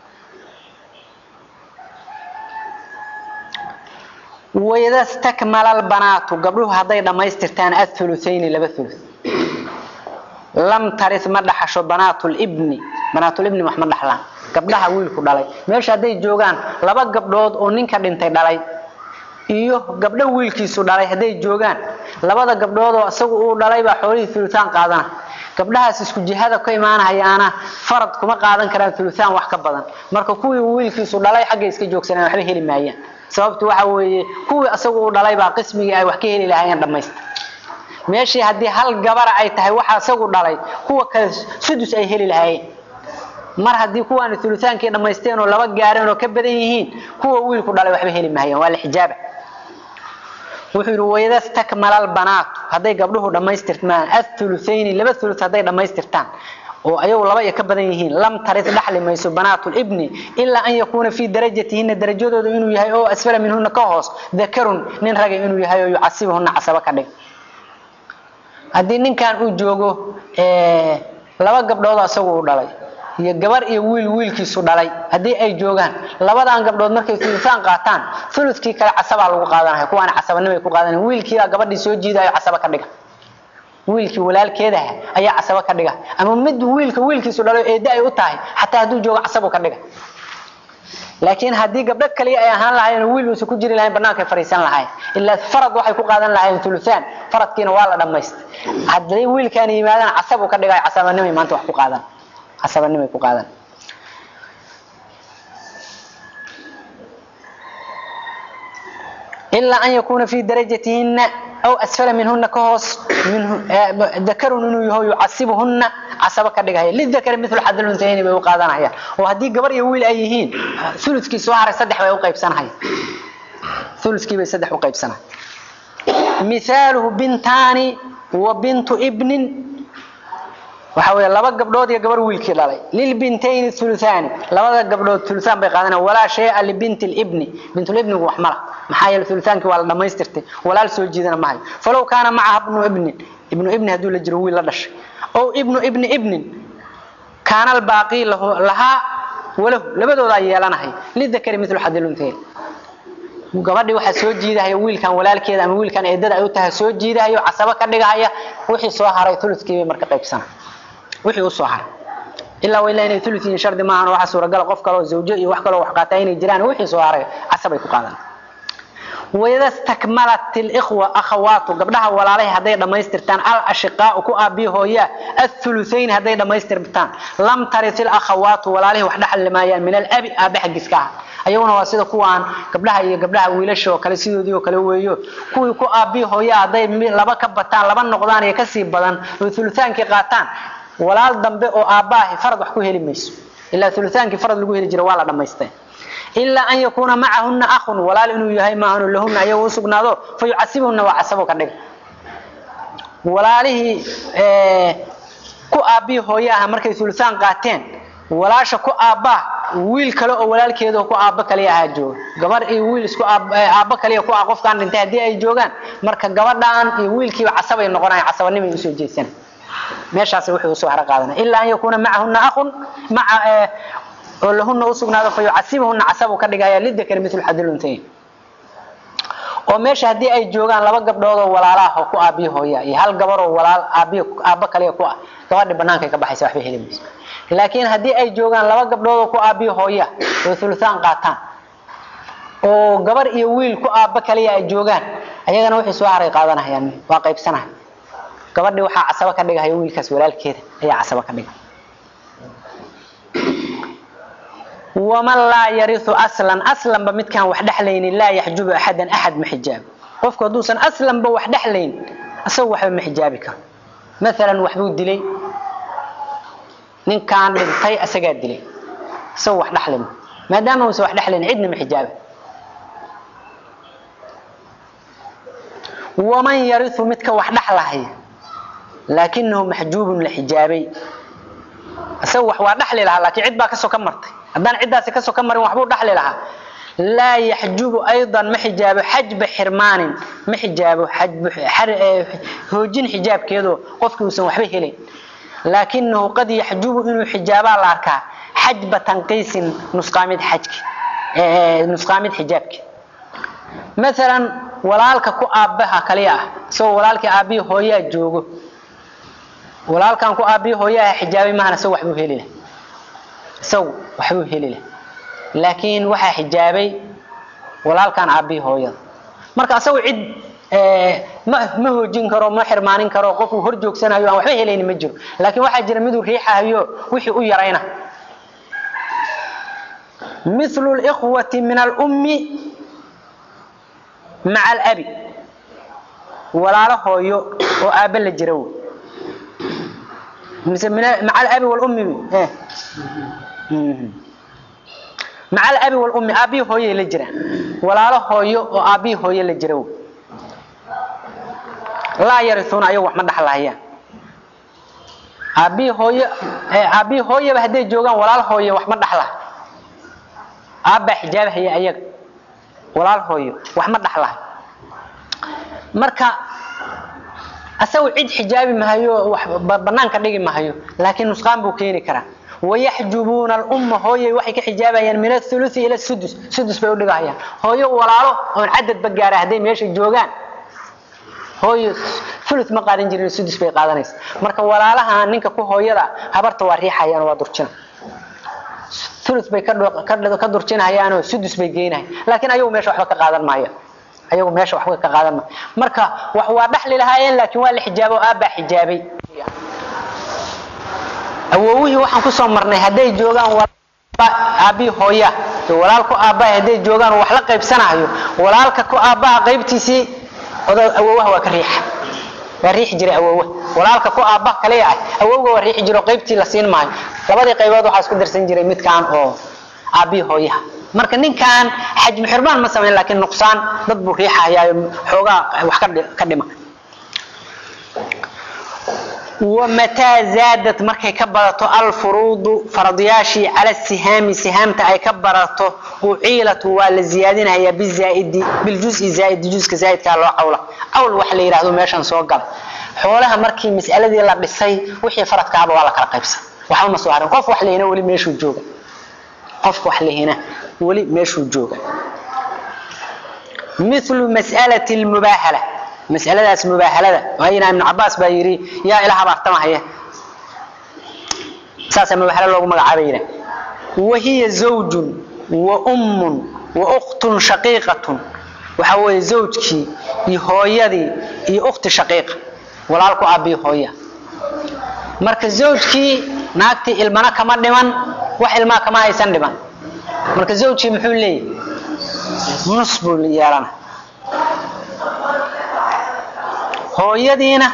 [SPEAKER 1] wayda stakmala albanaatu gabdhuhu hadday dhammaystirtaan athuluthayni laba thuluth lam taris ma dhaxasho banaatulibni banaatulibni wax ma dhaxlaan gabdhaha wiilku dhalay meesha hadday joogaan laba gabdhood oo ninka dhintay dhalay iyo gabdho wiilkiisu dhalay hadday joogaan labada gabdhood oo isagu uu dhalay baa xoolihii thuluthaan qaadana gabdhahaas isku jihada ka imaanahayaana farad kuma qaadan karaan thuluthaan wax ka badan marka kuwii wiilkiisu dhalay xaggay iska joogsanaan waxba heli maayaan sababtu waxa weeye kuwii isagu uu dhalay baa qismigii ay wax ka heli lahaayeen dhammaysta meeshii haddii hal gabara ay tahay waxa isagu dhalay kuwa kale sudus ay heli lahaayeen mar haddii kuwaani thuluthaankii dhammaysteen oo laba gaareen oo ka badan yihiin kuwa wiilku dhalay waxba heli maayaan waa la xijaaba wuxuu yidhi wayda stakmala albanaatu hadday gabdhuhu dhammaystirmaan athuluthayni laba thuluth hadday dhammaystirtaan oo ayagu laba iyo ka badan yihiin lam tarid dhaxli mayso banaatulibni ilaa an yakuuna fii darajatihina darajadooda inuu yahay oo asfala minhuna ka hoos dakarun nin raga inuu yahay oo yucasibhuna casaba ka dhig haddii ninkan uu joogo laba gabdhood isagu uu dhalay iyo gabar iyo wiil wiilkiisu dhalay haddii ay joogaan labadan gabdhood markay thuluthaan qaataan thuluthkii kale casabaa lagu qaadanaya kuwaana casabanimay ku qaadanaya wiilkiibaa gabadhii soo jiidayo casaba ka dhiga wiilkii walaalkeedaha ayaa casaba ka dhiga ama mid wiilka wiilkiisu dhalo eedda ay u tahay xataa hadduu joogo casabu ka dhiga laakiin haddii gabdho kaliya ay ahaan lahaayeen wiil uusan ku jiri lahayn bannaankay fariisan lahayn ilaa farad waxay ku qaadan lahaayeen thuluthaan faradkiina waa la dhammaystay hadday wiilkaan yimaadaan casabuu ka dhigayo casabanimay maanta wax ku qaadan casabanimay ku qaadan ilaa an yakuuna fii darajatihina aw asfala minhuna ka hoos dakarun inuu yaho yucasibuhuna casaba ka dhigahaya lidakari milu xadluntayni bay u qaadanayaan oo haddii gabar iyo wiil ay yihiin ulukii soo haray saddex bay u qaybsanahaya ulukii bay saddex u qaybsanahay mithaaluhu bintaani wa bintu ibnin waxa weeye laba gabdhood iyo gabar wiilkii dhalay lilbintayni thuluthani labada gabdhood thuluthan bay qaadanayaan walaa shay'a libinti libni bintulibnigu wax mala maxaa yeele thuluthaankii waa la dhammaystirtay walaal soo jiidana mahayo falow kaana macaha ibnu ibnin ibnu ibni hadduu la jiro wiil la dhashay ow ibnu ibni ibnin kaana albaaqii lahu lahaa walahu labadoodaa yeelanahay lidakari milu xadiluntayn gabadhii waxaa soo jiidahaya wiilkan walaalkeeda ama wiilkan eedada ay u tahay soo jiidahayo casabo ka dhigahaya wixii soo haray thuluthkii bay marka qaybsana wixii u soo haray ilaa waa ilaa inay thuluth yihiin shardi maahan waxa suuragal qof kale oo zawjo iyo wax kale oo wax qaataa inay jiraan wixii soo haray casabay ku qaadan wayada stakmalat alikhwa akhawaatu gabdhaha walaalahay hadday dhammaystirtaan al ashiqaau ku aabihi hooyaa athuluthayn hadday dhammaystirtaan lam tarit ilakhawaatu walaalahay wax dhaxli maayaan min alabi aabe xaggiska ah ayaguna waa sida kuwaan gabdhaha iyo gabdhaha wiilasha oo kale sidoodii oo kale weeyo kuwii ku aabihi hooya hadday laba ka bataan laba noqdaan iyo kasii badan oo thuluthaankii qaataan walaal dambe oo aabbaahi farad wax ku heli mayso ilaa thuluthaankii farad lagu heli jira waa la dhammaystay ilaa an yakuuna macahuna akhun walaal inuu yahay maahanu lahuna ayaga u sugnaado fa yucasibhuna waa casabo ka dhiga walaalihii ku aabbihi hooye aha markay thuluthaan qaateen walaasha ku aabbaa wiil kale oo walaalkeeda ku aabbo kaliya ahaa jooga gabar iyo wiil isku aabbo kaliya ku ah qofkaan dhintay haddii ay joogaan marka gabadhaan iyo wiilkiiba casabay noqonaya casabanimay usoo jeedsan meeshaas wuxuu usoo haro qaadanaya ilaa an yakuuna macahuna akhun maca oo lahuna u sugnaado fa yucasibhuna casabu ka dhigaya lidakari mitlu xadiluntayn oo meesha haddii ay joogaan laba gabdhood oo walaalaah oo ku aabiyo hooya iyo hal gabar oo walaal aabiyo aabbo kaliya ku ah gabadhi bannaankay ka baxaysa waxba heli mayso laakiin haddii ay joogaan laba gabdhood oo ku aabiyo hooya oo thuluthaan qaataan oo gabar iyo wiil ku aabbo kaliya ay joogaan ayagana waxay soo haray qaadanayaan waa qaybsanahay gabadhi waxaa casabo ka dhigahaya wiilkaas walaalkeeda ayaa casabo ka dhiga waman laa yariu aslan aslanba midkaan wax dhexlaynin laa yaxjubu axadan axad ma xijaabo qofku hadduusan aslanba wax dhexlayn isagu waxba ma xijaabi karo maalan waxbuu dilay ninkaan dhintay isagaa dilay isagu wax dhexlin maadaama uusan wax dhexlayn cidna ma xijaaba waman yariu midka wax dhexlahaya laakinahu maxjuubun la xijaabay isagu wax waa dhexli lahaa laakiin cid baa kasoo ka martay haddaan ciddaasi kasoo ka marin waxbuu dhaxli lahaa laa yaxjubu aydan ma xijaabo xajba xirmaanin ma xijaabo hoojin xijaabkeedoo qofkii uusan waxba helayn laakinahu qad yaxjubu inuu xijaabaa la arkaa xajba tanqiisin nusqaamid xajki nusqaamid xijaabki maalan walaalka ku aabbaha kaliya ah isagoo walaalkii aabbihi hooyaa joogo walaalkan ku aabbihi hooyaha xijaabay mahana isagu waxbuu heli lah isagu waxbuu heli lah laakiin waxaa xijaabay walaalkan aabbihi hooyada marka isagu cid ma ma hoojin karo ma xirmaanin karo qofuu hor joogsanayo aan waxba helayni ma jiro laakiin waxaa jira miduu riixahayo wixii u yarayna mithlu likhwati min alummi maca alabi walaalo hooyo oo aabbe la jira wey mise maca alabi walummi maca alabi walummi aabbihii hooyay la jiraan walaalo hooyo oo aabbihii hooye la jira wey laa yarisuuna ayagu wax ma dhaxlahayaan aabbihii hooyo aabbihii hooyaba hadday joogaan walaal hooye wax ma dhaxlaha aabbaa xijaabahaya ayaga walaal hooyo wax ma dhaxlahay marka asagu cid xijaabi mahayo wax banaanka dhigi mahayo laakiin nusqaan buu keeni karaa wayaxjubuuna alumma hooyay waxay ka xijaabayaan min athuluthi ila sudus sudus bay u dhigahayaan hooyo walaalo oon cadadba gaara hadday meesha joogaan hooyo thuluth ma qaadan jirin sudus bay qaadanaysa marka walaalaha ninka ku hooyada habarta waa riixayaan waa durjina thuluth bay ka durjinahayaanoo sudus bay geynahay laakiin ayagu meesha waxba ka qaadan maayo ayagu meesha waxba ka qaadan maayo marka wax waa dhaxli lahaayeen laakiin waa la xijaabo aabbaa xijaabay awowihii waxaan kusoo marnay hadday joogaan aabbii hooya walaalku aabbaha hadday joogaan wax la qaybsanayo walaalka ku aabbaha qaybtiisii awowaha waa ka riixa waa riixi jiray awowa walaalka ku aabbaha kaliya ah awowga waa riixi jiro qaybtii la siin maayo labadii qaybood waxaa isku darsan jiray midkaan oo aabbii hooyaha marka ninkaan xajmi xirmaan ma samayn laakiin nuqsaan dad buu riixahayaayo xoogaa wax ka dhima wamataa zaadad markay ka badato alfuruudu faradiyaashii cala sihaami sihaamta ay ka barato uciilatu waa la ziyaadinhayaa bizaaidi biljuzi zaaidi juska zaaidkaa loo cawla cawl waxa la yidhahdo meeshan soo gala xoolaha markii mas'aladii la dhisay wixii faradkaaba waa la kala qaybsan waxba ma soo harin qof wax lehina weli meeshuu jooga qof wax lehina weli meeshuu jooga mithlu mas'alati lmubaahala masaladaas mubaahalada waayina ibnu cabaas baa yidhi yaa ila habaartamahaya saasaa mubaahalo loogu magacaabay yidhah wahiya zawjun wa ummun wa ukhtun shaqiiqatun waxa weeye zawjkii iyo hooyadii iyo ukhti shaqiiqa walaalku aabiyo hooya marka zawjkii naagtii ilmana kama dhiman wax ilmaa kama haysan dhiman marka zawjkii muxuu leeyahy nus buu yeelana hooyadiina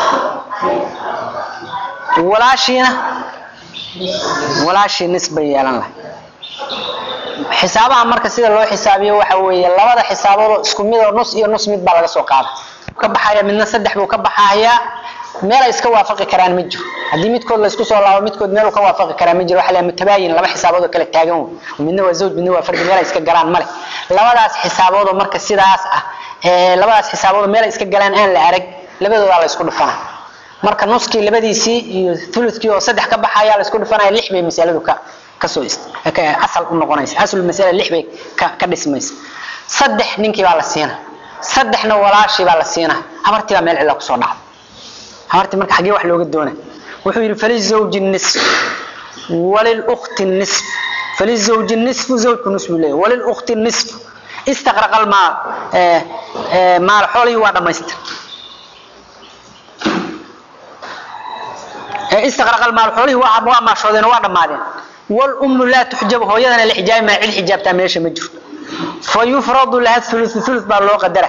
[SPEAKER 1] walaashiina walaashii nis bay yeelan lahay xisaabaha marka sida loo xisaabiyo waxa weeye labada xisaaboodoo isku mid oo nus iyo nus mid baa laga soo qaada ka baxaya midna saddex buu ka baxayaa meel ay iska waafaqi karaan ma jiro haddii midkood la isku soo laabo midkood meel uu ka waafaqi karaa ma jiro waxa la mutabaayin laba xisaabood oo kala taagan wey midna waa zawj midna waa fardi meel ay iska galaan male labadaas xisaabood oo marka sidaas ah ee labadaas xisaabood oo meel ay iska galaan aan la arag labadooda la isku dhufana marka nuskii labadiisii iyo thuluthkii oo saddex ka baxaya la isku dhufanaya lix bay masaladu ka kasoo asal u noqonaysa asl masala lix bay ka ka dhismaysa saddex ninkii baa la siina saddexna walaashii baa la siina habartii baa meel cilla kusoo dhacda habartii marka xaggee wax looga doona wuxuu yidhi falizawji nisf walilukti nisf falizawji nisfu zawjku nisf buu leeyahy walilukti nisf istaqraqa almaal maal xoolihii waa dhamaystir استغرق المال حوله waa maashoodeen waa dhamaadeen والأم لا تحجب hooyadana la xijaabi ma cid xijaabtaa meesha ma jirto فيفرض لها الثلث ثلث baa loo qadara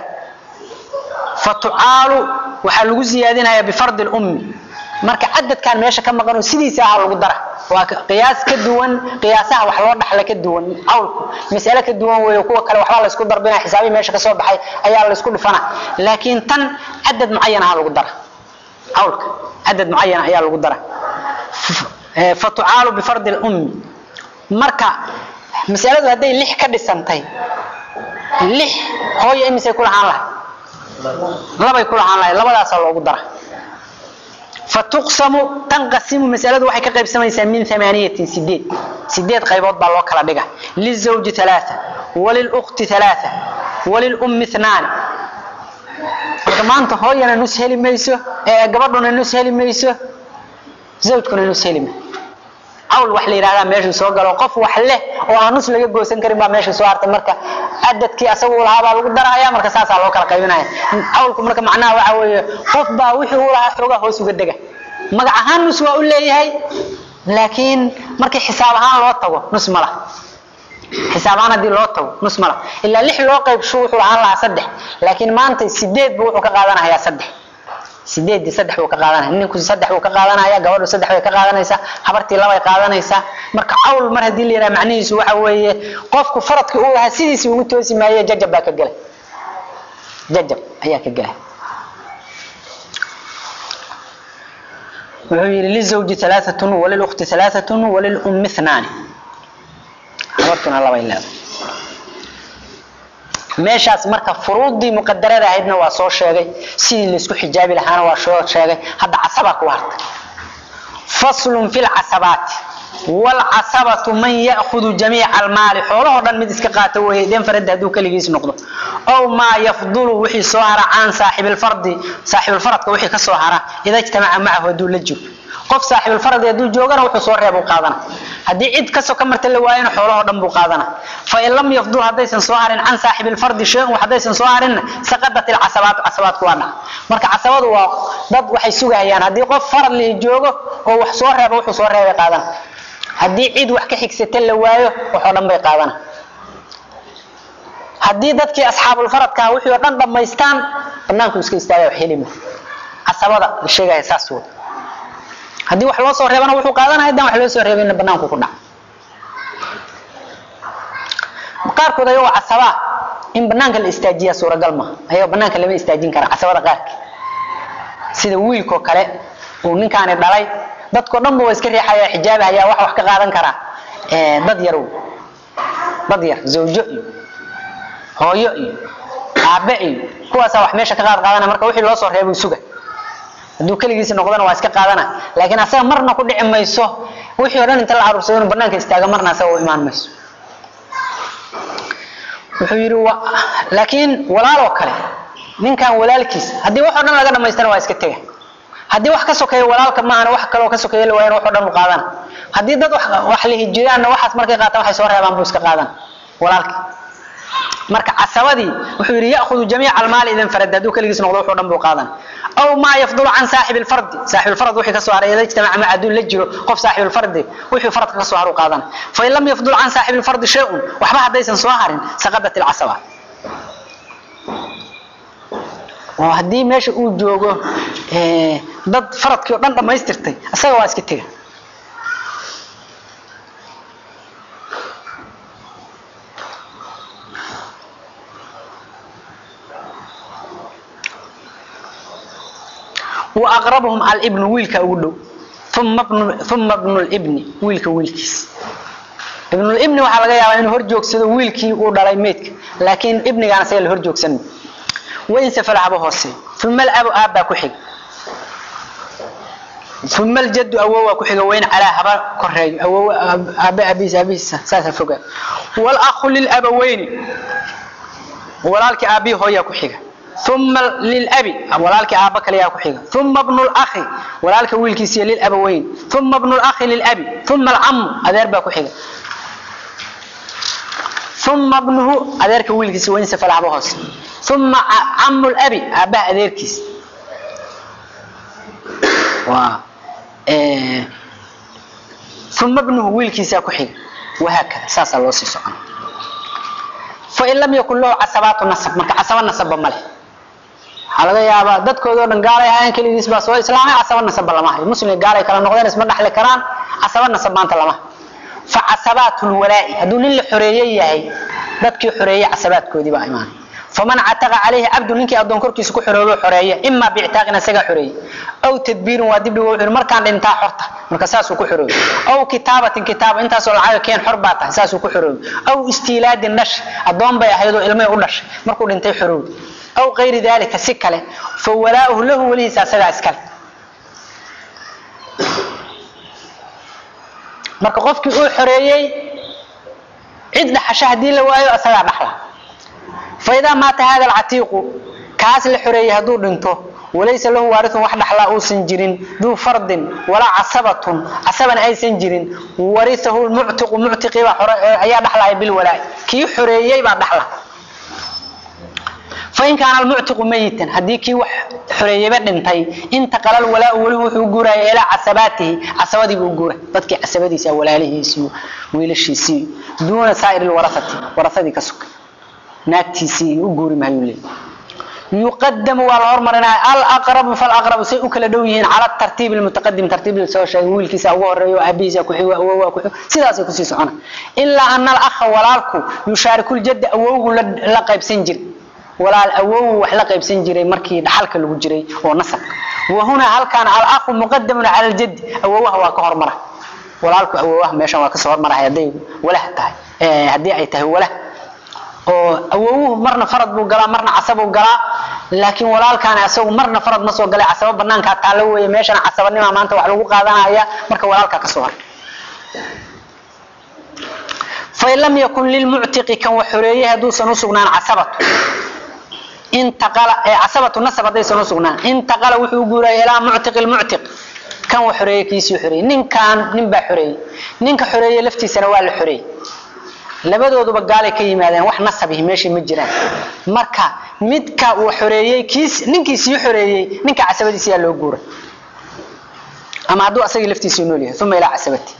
[SPEAKER 1] فتعال waxaa lagu ziyaadinaya بفرض الأم marka cadadkan meesha ka maqan oo sidiisa ah lagu dara waa qiyaas ka duwan qiyaasaha wax loo dhaxla ka duwan awlku mas'ala ka duwan weeyo kuwa kale waxba la isku darbina xisaabi meesha ka soo baxay ayaa la isku dhufana laakiin tan cadad muayyan ah lagu dara awlka cadad muayyan ayaa lagu dara fatucaalu bifardi lummi marka masaladu hadday lix ka dhisantay lix hooyo imisay ku lahaan lahay labay ku lahaan lahay labadaasaa loogu dara fatuqsamu tanqasimu masaladu waxay ka qaybsamaysaa min amaaniyatin sideed sideed qaybood baa loo kala dhiga lizawji alaaa walilukti alaaa walilummi ithnaani marka maanta hooyana nus heli mayso ee gabadhuna nus heli mayso zawjkuna nus heli mayso cawl wax la yidhahdaa meesha soo galo qof wax leh oo aan nus laga goosan karin baa meesha soo hartay marka cadadkii asagu lahaa baa lagu daraya marka saasaa loo kala qaybinaya cawlku marka macnaha waxa weeye qof baa wixii uu lahaa xoogaa hoos uga dega magac ahaan nus waa u leeyahay laakiin markii xisaab ahaan loo tago nus ma laha xisaab ahaan haddii loo tago nus ma laha ilaa lix loo qaybsho wuxuu lahaan lahaa saddex laakiin maanta sideed buu wuxuu ka qaadanayaa saddex sideedii saddex buu ka qaadanaya ninku saddex buu ka qaadanaya gabadhu saddex bay ka qaadanaysaa habartii labay qaadanaysaa marka cawl mar haddii la yidhaha macnihiisu waxa weeye qofku faradkii uu lahaa sidiisii ugu toosi maaye jajab baa ka gelay jajab ayaa ka gelay wuxuu yidhi lizawji alaaatun walilukti alaaatun walilummi ithnaani habartuna labay leedahay meeshaas marka furuudii muqadarada ahaydna waa soo sheegay sidii laysku xijaabi lahaana waa soo sheegay hadda casabaa ku hartay faslun fi lcasabaati wlcasabatu man ya'hudu jamiica almaali xoolahoo dhan mid iska qaata weeye den farada hadduu keligiis noqdo ow maa yafdulu wixii soo hara can saaxibilfardi saaxibilfaradka wixii ka soo hara ida ijtamaca macahu hadduu la joogo qof saaxibilfaradi hadduu joogana wuxuu soo reeb u qaadana haddii cid kasoo ka marta la waayana xoolahoo dhan buu qaadana fain lam yafdul haddaysan soo harin can saaxibilfardi shay-un haddaysan soo harinna saqadat ilcasabaatu casabaadku waa dhaca marka casabadu waa dad waxay sugayaan haddii qof farad lihi joogo oo wax soo reeba wuxuu soo reebay qaadana haddii cid wax ka xigsata la waayo waxoo dhan bay qaadana haddii dadkii asxaabulfaradkaa wixii oo dhan dhammaystaan banaanku iska istaaga wax helima casabada la sheegaya saas wey haddii wax loo soo reebana wuxuu qaadanaya haddaan wax loo soo reebayna banaanku ku dhaca qaarkood ayagoo casabaa in banaanka la istaajiyaa suuragal ma ayagoo banaanka lama istaajin kara casabada qaarka sida wiilkoo kale uu ninkaani dhalay dadko dhan ba waa iska riixaya xijaabahayaa wax wax ka qaadan karaa dad yar dad yar zawjo iyo hooyo iyo aabe iyo kuwaasaa wax meesha ka qaad qaadana marka wixii loo soo reebay suga hadduu keligiisa noqdana waa iska qaadana laakiin asaga marna ku dhici mayso wixii o dhan inta la caruursado inuu banaanka istaaga marna asaga u imaan mayso wuxuu yidhi laakiin walaaloo kale ninkan walaalkiis haddii wax o dhan laga dhamaystana waa iska tega haddii wax ka sokeeya walaalka maahana wax kaloo ka sokeeya la waayana wax o dhan u qaadana haddii dad wax la hijiraanna waxaas markay qaataan waxay soo reebaan buu iska qaadana walaalka marka casabadii wuxuu yidhi ya'khudu jamiica almaali idan farad hadduu keligiis noqdo wuxuu dhan buu qaadan aw maa yafdulu can saaxibi lfardi saaxibu lfarad wixii ka soo haray ida ijtamaca maca hadduu la jiro qof saaxibu lfardi wixii faradka ka soo haru qaadan fain lam yafdul can saaxibi lfardi shay-un waxba haddaysan soo harin saqadat ilcasaba oo haddii meesha uu joogo dad faradkii o dhan dhammaystirtay isaga waa iska tega wa aqrabuhum alibnu wiilka ugu dhow uma bnu uma bnu libni wiilka wiilkiis ibnulibni waxaa laga yaabaa inuu hor joogsado wiilkii uu dhalay meydka laakiin ibnigaan isaga la hor joogsan wain safala haba hoose uma alabu aabbaa ku xiga uma aljaddu awowaa ku xiga wain calaa haba koreeyo awow aabe aabihiis aabihiisa saasa fogaa walahu lilabaweyni walaalkii aabbihi hooyaa ku xiga uma lilabi walaalkii aabba kaleyaa ku xiga uma bnu lakhi walaalka wiilkiisiiyo lilabaweyn uma bnu lakhi lilabi uma alcamu adeer baa ku xiga uma bnuhu adeerka wiilkiisa wain safala haba hoose uma camu labi aabbaha adeerkiis waa uma bnuhu wiilkiisaa ku xiga wahaakada saasaa loo sii socon fain lam yakun lahu casabaatu nasab marka casaba nasabba ma leh waxaa laga yaabaa dadkoodao dhan gaalay ahaayeen keligiis baa soo islaamay casaba nasabba lama hayo muslim gaalay kala noqdeen isma dhaxli karaan casaba nasab maanta lama fa casabaatu lwalaa'i hadduu nin la xoreeye yahay dadkii xoreeyey casabaadkoodii baa imaanay faman cataqa calayhi cabdu ninkii addoon korkiisa ku xoroobo xoreeye imaa biictaaqin isagaa xoreeye aw tadbiirin waa dibdhigo wuxuu markaan dhintaa xorta marka saasuu ku xoroobe aw kitaabatin kitaaba intaasoo lacaga keen xor baa tahay saasuu ku xoroobe aw istiilaadin dhash addoon bay ahaydoo ilmay u dhashay markuu dhintay xoroobe aw kayri daalika si kale fa walaa'uhu lahu welihiisa asagaa iskale marka qofkii uu xoreeyey cid dhaxasho haddii la waayo asagaa dhaxla faidaa maata hada alcatiiqu kaas la xoreeyey hadduu dhinto walaysa lahu waarithun wax dhaxlaa uusan jirin duu fardin walaa casabatun casabana aysan jirin warisahu lmuctiqu muctiqiibaa ayaa dhaxlaya bilwalaa'i kii xoreeyey baa dhaxla fain kaana almuctiqu mayitan haddii kii wax xoreeyeyba dhintay intaqala alwalaau welihu wuxuu guuraya ilaa casabaatihi casabadiibuu guura dadkii casabadiisa walaalihiisiyo wiilashiisii duuna saa'iri lwarasati warasadii ka sugay naagtiisii u guuri maayu leey yuqadamu waa la hormarinaya alaqrabu falaqrabu say u kala dhow yihiin cala tartiib lmutaqadim tartiib la soo sheegay wiilkiisa ugu horeeyo aabihiisa ku xigo awowaa ku xigo sidaasay kusii socona ilaa ana alakha walaalku yushaariku ljadda awowgu la qaybsan jir walaal awowu wax la qaybsan jiray markii dhaxalka lagu jiray oo nasabka wahuna halkaan alakhu muqadamun cala ljaddi awowaha waa ka hormara walaalku awowaha meeshan waa kasoo hormarahay hadday walah tahay haddii ay tahay walah oo awowuhu marna farad buu galaa marna casabuu galaa laakiin walaalkaani asagu marna farad ma soo galay casabo banaankaa taalo weeye meeshana casabanima maanta wax lagu qaadanaya marka walaalkaa kasoo har fain lam yakun lilmuctiqi kan wax xoreeyey hadduusan usugnaan casabatu intaqala casabatu nasab haddaysan usugnaan intaqala wuxuu u guuraya ilaa muctiqi lmuctiq kan wax xoreeyey kiisii xoreeyey ninkaan nin baa xoreeyey ninka xoreeyey laftiisana waa la xoreeyey labadooduba gaalay ka yimaadeen wax nasabihi meeshii ma jiraan marka midka uu xoreeyey kiis ninkii sii xoreeyey ninka casabadiisa yaa loo guuray ama hadduu asagii laftiisii nool yahay uma ilaa casabati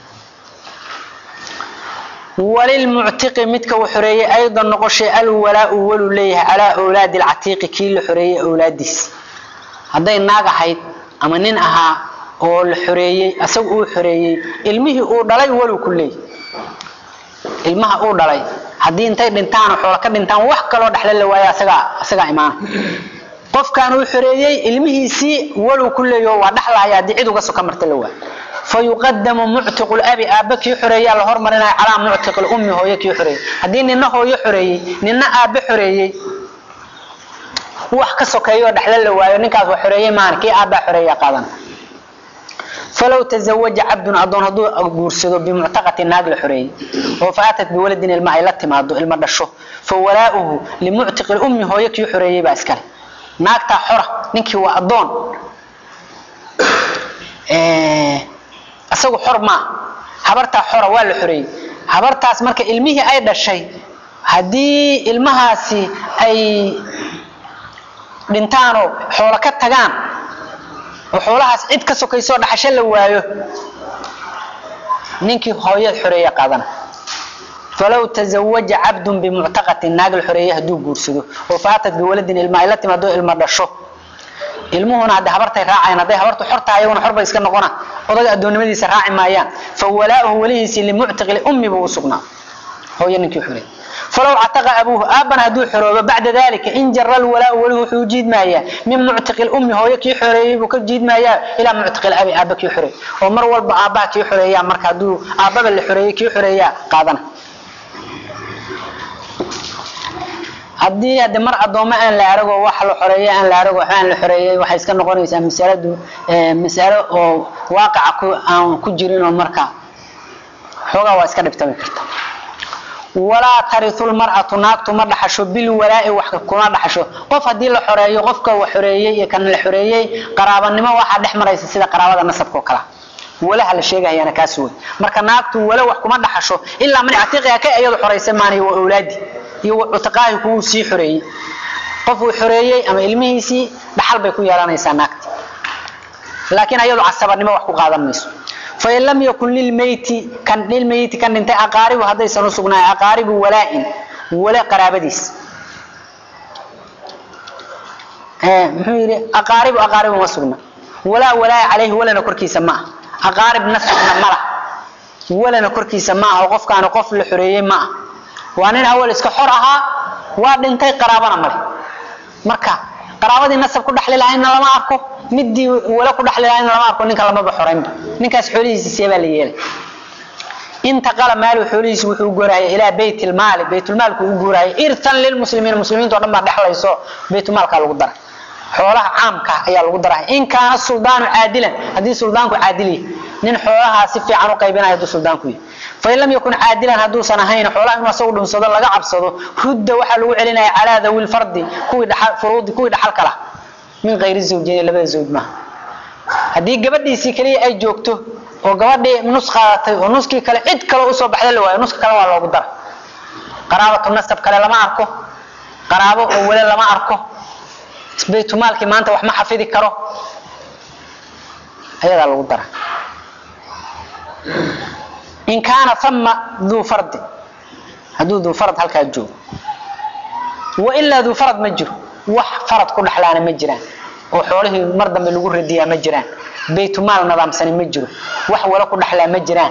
[SPEAKER 1] walilmuctiqi midka uu xoreeyey aydan noqoshay alwalaau walu leeyahay calaa awlaadi alcatiiqi kii la xoreeyey awlaadiis hadday naag ahayd ama nin ahaa oo la xoreeyey asaga uu xoreeyey ilmihii uu dhalay walu ku leeyahy ilmaha uu dhalay haddii intay dhintaan xoola ka dhintaan wax kaloo dhexle la waayo asagaa asagaa imaana qofkaan uu xoreeyey ilmihiisii walow ku leeyo waa dhaxlahaya haddii cid uga soka marta la waayo fayuqadamu muctiqu labi aabbe kii xoreeyaa la hormarinaya calaa muctiqi lummi hooyo kii xoreeyey haddii nina hooyo xoreeyey nina aabbe xoreeyey wax ka sokeeyo dhexle la waayo ninkaas waa xoreeyey maana kii aabbaa xoreeya qaadan falow tazawaja cabdun adoon hadduu guursado bimuctaqati naag la xoreeyey oo faatat biwaladin ilma ay la timaado ilma dhasho fa walaauhu limuctiqi lummi hooyo kii xoreeyey baa iskale naagtaa xora ninkii waa adoon isagu xor maa habartaa xora waa la xoreeyey habartaas marka ilmihii ay dhashay haddii ilmahaasi ay dhintaanoo xoolo ka tagaan oo xoolahaas cid ka sokaysoo dhaxasho la waayo ninkii hooyad xoreeya qaadana falow tazawaja cabdun bimuctaqatin naag la xoreeye hadduu guursado oo faatat biwaladin ilma ay la timaado ilma dhasho ilmuhuna hadday habartay raacayaan hadday habartu xor tahay iyaguna xor bay iska noqona odaga addoonnimadiisa raaci maayaan fa walaa'uhu welihiisii limuctiqi lummi buu u sugnaa hooyo ninkii xoreeyey falow cataqa abuuhu aabbana hadduu xoroobo bacda dalika in jara lwalaau weligu wuxuu u jiidmaayaa min muctiqi lummi hooyo kii xoreeyey buu ka jiidmaayaa ilaa muctiqi labi aabba kii xoreeyey oo mar walba aabbaha kii xoreeyaa marka hadduu aabbaba la xoreeyey kii xoreeyaa qaadana haddii hadde mar addoommo aan la arago wax la xoreeyo aan la arago waxba aan la xoreeyey waxay iska noqonaysaa masaladu masalo oo waaqaca ku aan ku jirin oo marka xoogaa waa iska dhibtami karta walaa tariu lmar'atu naagtu ma dhaxasho bilwalaa'i wax kuma dhaxasho qof haddii la xoreeyo qofka wa xoreeyey iyo kan la xoreeyey qaraabanimo waxaa dhex maraysa sida qaraabada nasabka oo kala walaha la sheegahayaana kaas wey marka naagtu wala wax kuma dhaxasho ilaa man catiiqiha ka iyadu xoraysa maanay waa awlaadi iyo cutiqaahi kuwuu sii xoreeyey qof uu xoreeyey ama ilmihiisii dhaxal bay ku yeelanaysaa naagti laakiin ayadu casabanimo wax ku qaadan mayso fain lam yakun lilmeyti kan lilmeyti kan dhintay aqaaribu haddaysan u sugnaayn aqaaribu walaa'in wala qaraabadiis muxuu yidhi aqaaribu aqaaribu ma sugna walaa walaa calayhi walana korkiisa ma ah aqaarib nasabna ma lah walana korkiisa ma ah oo qofkaani qof la xoreeyey ma ah waa nin awal iska xor ahaa waa dhintay qaraabana male marka qaraabadii nasab ku dhaxli lahaydna lama arko midii wala ku dhaxli lahaydna lama arko ninka lamaba xoraynba ninkaas xoolihiisi seebaa la yeelay intaqala maalu xoolihiisi wuxuu guuraya ilaa baytilmaali baytulmaalku u guuraya irtan lilmuslimiin muslimiinta o dhan baa dhexlayso baytulmaalkaa lagu daray xoolaha caamka ayaa lagu daray in kaana suldaanu caadilan haddii suldaanku caadil yahay nin xoolahaa si fiican u qaybinaya hadduu suldaanku yahay fain lam yakun caadilan hadduusan ahayn xoolaha inuu asagu dhunsado laga cabsado rudda waxaa lagu celinaya calaa dawi lfardi kuwii dhaxal furuudi kuwii dhaxal kala min kayri zawjayn labada zawj maaha haddii gabadhiisii kaliya ay joogto oo gabadhii nus qaadatay oo nuskii kale cid kale usoo baxda la waayo nuska kale waa loogu dara qaraabatu nasab kale lama arko qaraabo oo wale lama arko baytumaalkii maanta wax ma xafidi karo ayadaa lagu dara in kaana fama duu fardi hadduu duu farad halkaa joogo wailaa duu farad ma jiro wax farad ku dhaxlaana ma jiraan oo xoolihii mar dambe lagu radiyaa ma jiraan baytumaal nadaamsani ma jiro wax wala ku dhaxlaa ma jiraan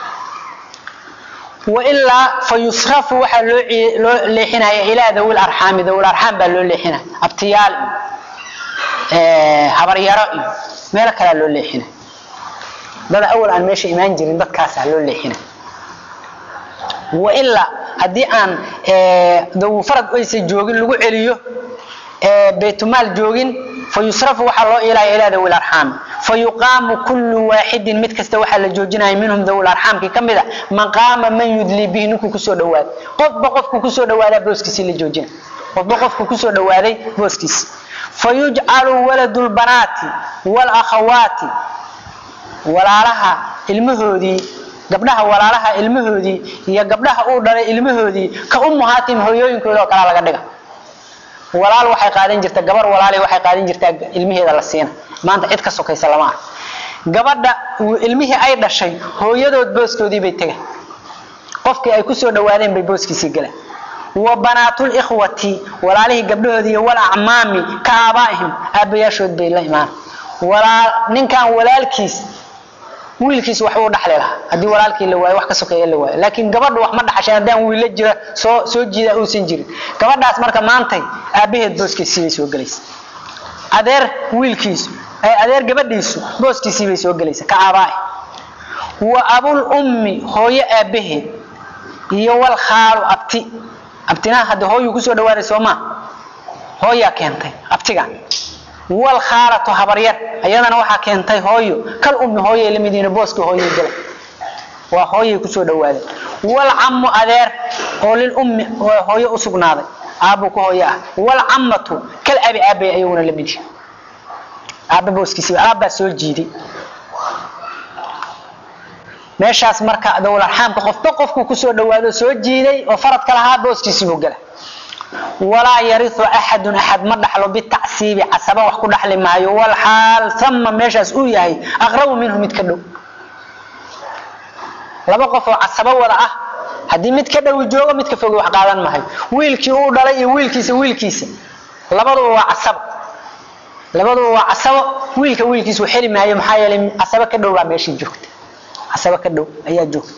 [SPEAKER 1] wailaa fa yusrafu waxaa loo loo leexinaya ilaa dawil arxaami dawil arxaam baa loo leexinaya abtiyaal iyo habaryaro iyo meelo kalea loo leexinaya dad awal aan meesha imaan jirin dadkaasaa loo leexina wailaa haddii aan dawfarad aysan joogin lagu celiyo baytumaal joogin fa yusrafu waxaa loo ilaya ilaa dawi arxaami fa yuqaamu kullu waaxidin mid kasta waxaa la joojinaya minhum dawi arxaamkii ka mida maqaama man yudlii bihi ninkuu kusoo dhawaaday qofba qofku kusoo dhawaadaa booskiisii la joojina qofba qofku kusoo dhawaaday booskiisi fa yujcalu waladu lbanaati walakhawaati walaalaha ilmahoodii gabdhaha walaalaha ilmahoodii iyo gabdhaha uu dhalay ilmahoodii ka ummuhaatim hooyooyinkooda oo kalaa laga dhiga walaal waxay qaadan jirta gabar walaali waxay qaadan jirtaa ilmaheeda la siina maanta cid ka sokaysa lama ah gabadha ilmihii ay dhashay hooyadood booskoodii bay tegay qofkii ay kusoo dhawaadeen bay booskiisii galeen wa banaatul ikhwati walaalihii gabdhahoodii iyo wal acmaami ka aabaa'ihim aabbayaashood bay la imaan walaal ninkan walaalkiis wiilkiis waxbuu dhaxli lahaa haddii walaalkii la waayo wax ka sokeeya la waayo laakiin gabadhu wax ma dhaxashay haddaan wiilla jira soo soo jiida uusan jirin gabadhaas marka maantay aabbaheed booskiisii bay soo gelaysa adeer wiilkiisu adeer gabadhiisu booskiisii bay soo gelaysa ka aabaa'i wa abul ummi hooyo aabbaheed iyo wal khaalu abti abtinaha hadda hooyuu kusoo dhawaaday soomaa hooyaa keentay abtigan wal khaalatu habaryar ayadana waxaa keentay hooyo kal ummi hooyay lamid yihiin booska hooyay gala waa hooyay kusoo dhawaaday wal cammu adeer oo lil ummi hooyo u sugnaaday aabbu ka hooyo ah wal cammatu kal abi aabay ayaguna lamid yihiin aabba booskiisii aabbaa soo jiiday meeshaas marka dawul arxaamka qofba qofku kusoo dhawaado soo jiiday oo faradka lahaa booskiisii buu gala walaa yariu axadun axad ma dhaxlo bitacsiibi casaba wax ku dhaxli maayo walxaal ama meeshaas uu yahay aqrabu minhu mid ka dhow laba qof oo casabo wada ah haddii mid ka dhowi joogo mid ka fogi wax qaadan maayo wiilkii uu dhalay iyo wiilkiisa wiilkiisa labaduba waa casabo labaduba waa casabo wiilka wiilkiisa xeli maayo maxaa yeelay casabo ka dhow baa meeshii joogta casabo ka dhow ayaa joogta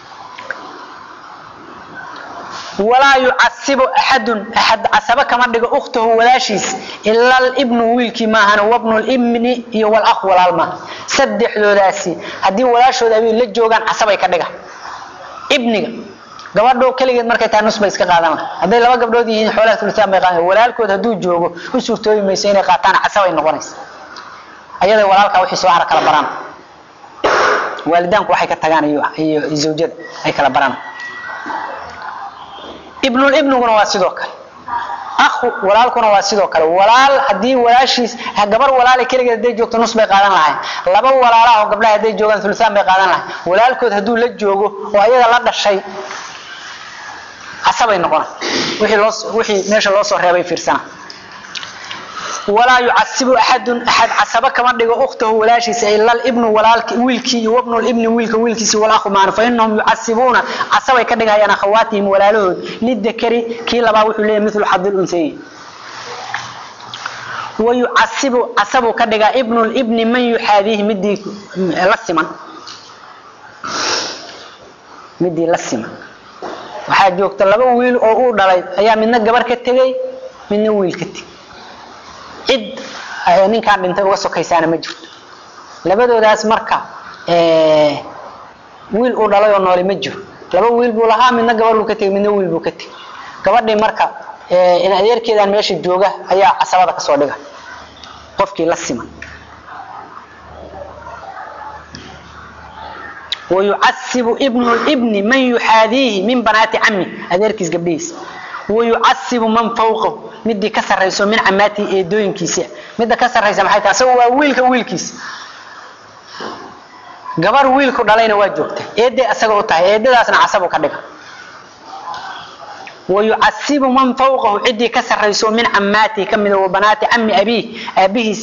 [SPEAKER 1] walaa yucasibu axadun axad casabo kama dhigo ukhtahu walaashiis ila libnu wiilkii maahan wabnu libni iyo walakh walaal maaha saddexdoodaasi haddii walaashooda ay la joogaan casabay ka dhiga ibniga gabadho keligeed markay tahay nus bay iska qaadan laha hadday laba gabdhood yihiin xoolaha tulitaan bay qaadan walaalkood hadduu joogo u suurtoobi mayso inay qaataan casabay noqonaysa ayada walaalkaa wixii soo hara kala baraan waalidaanku waxay ka tagaan iyo iyo zawjada ay kala baraan ibnulibniguna waa sidoo kale akhu walaalkuna waa sidoo kale walaal hadii walaashiis gabar walaala keligeed hadday joogto nus bay qaadan lahayn laba walaalaha oo gabdhaha hadday joogaan ulusaan bay qaadan lahayn walaalkood hadduu la joogo oo ayaga la dhashay casabay noqona wixii loo wixii meesha loo soo reebay fiirsana walaa yucasibu axadun axad casaba kama dhigo ukhtahu walaashiisa ila libnu walaalki wiilkii iyo wabnu libni wiilka wiilkiisi walakhu maana fa inahum yucasibuuna casabay ka dhigayaan akhawaatihim walaalahood lidakari kii labaa wuxuu leeyahy milu xadi lunsayi wayucasibu casabuu ka dhigaa ibnu libni man yuxaadiihi midii la siman midii la siman waxaa joogta laba wiil oo uu dhalay ayaa midna gabar ka tegey midna wiil ka tegey cid ninkaan dhintay uga sokaysaana ma jirto labadoodaas marka wiil uu dhalay oo noole ma jiro laba wiil buu lahaa midna gabar buu ka tegey midna wiil buu ka tegey gabadhii marka in adeerkeedaan meesha jooga ayaa casabada kasoo dhiga qofkii la siman wayucasibu ibnu libni man yuxaadiihi min banaati cami adeerkiis gabdhihiisa wayucasibu man fawqahu midii ka sarayso min camaatihi eedooyinkiisa midda ka saraysa maxay tahay asagu waa wiilka wiilkiisa gabar wiilku dhalayna waa joogta eeday asaga u tahay eedadaasna casabu ka dhiga wayucasibu man fawqahu cidii ka sarayso min camaatihi kamida wa banaati cami abiih aabihiis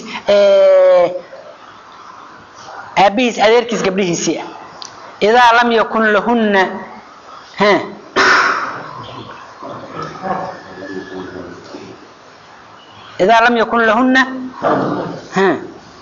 [SPEAKER 1] aabihiis adeerkiis gabdhihiisii ah idaa lam yakun lahunna إذا لم يكن لهن ها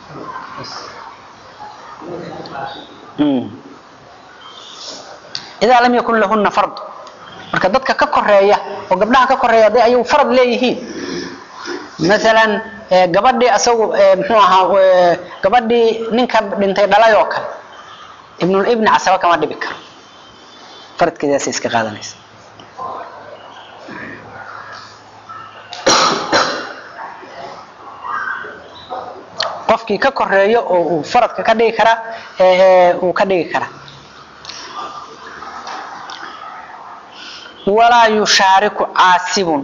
[SPEAKER 1] إذا لم يكن لهن فرض marka dadka ka koreeya oo gabdhaha ka koreeya haday ayagu farad leeyihiin maalan gabadhii asagu muxuu ahaa gabadhii ninka dhintay dhalay oo kale ibnul ibni casaba kama dhibi karo faradkeedaasay iska qaadanaysa qofkii ka koreeyo oo uu faradka ka dhigi karaa uu ka dhigi karaa walaa yushaariku caasibun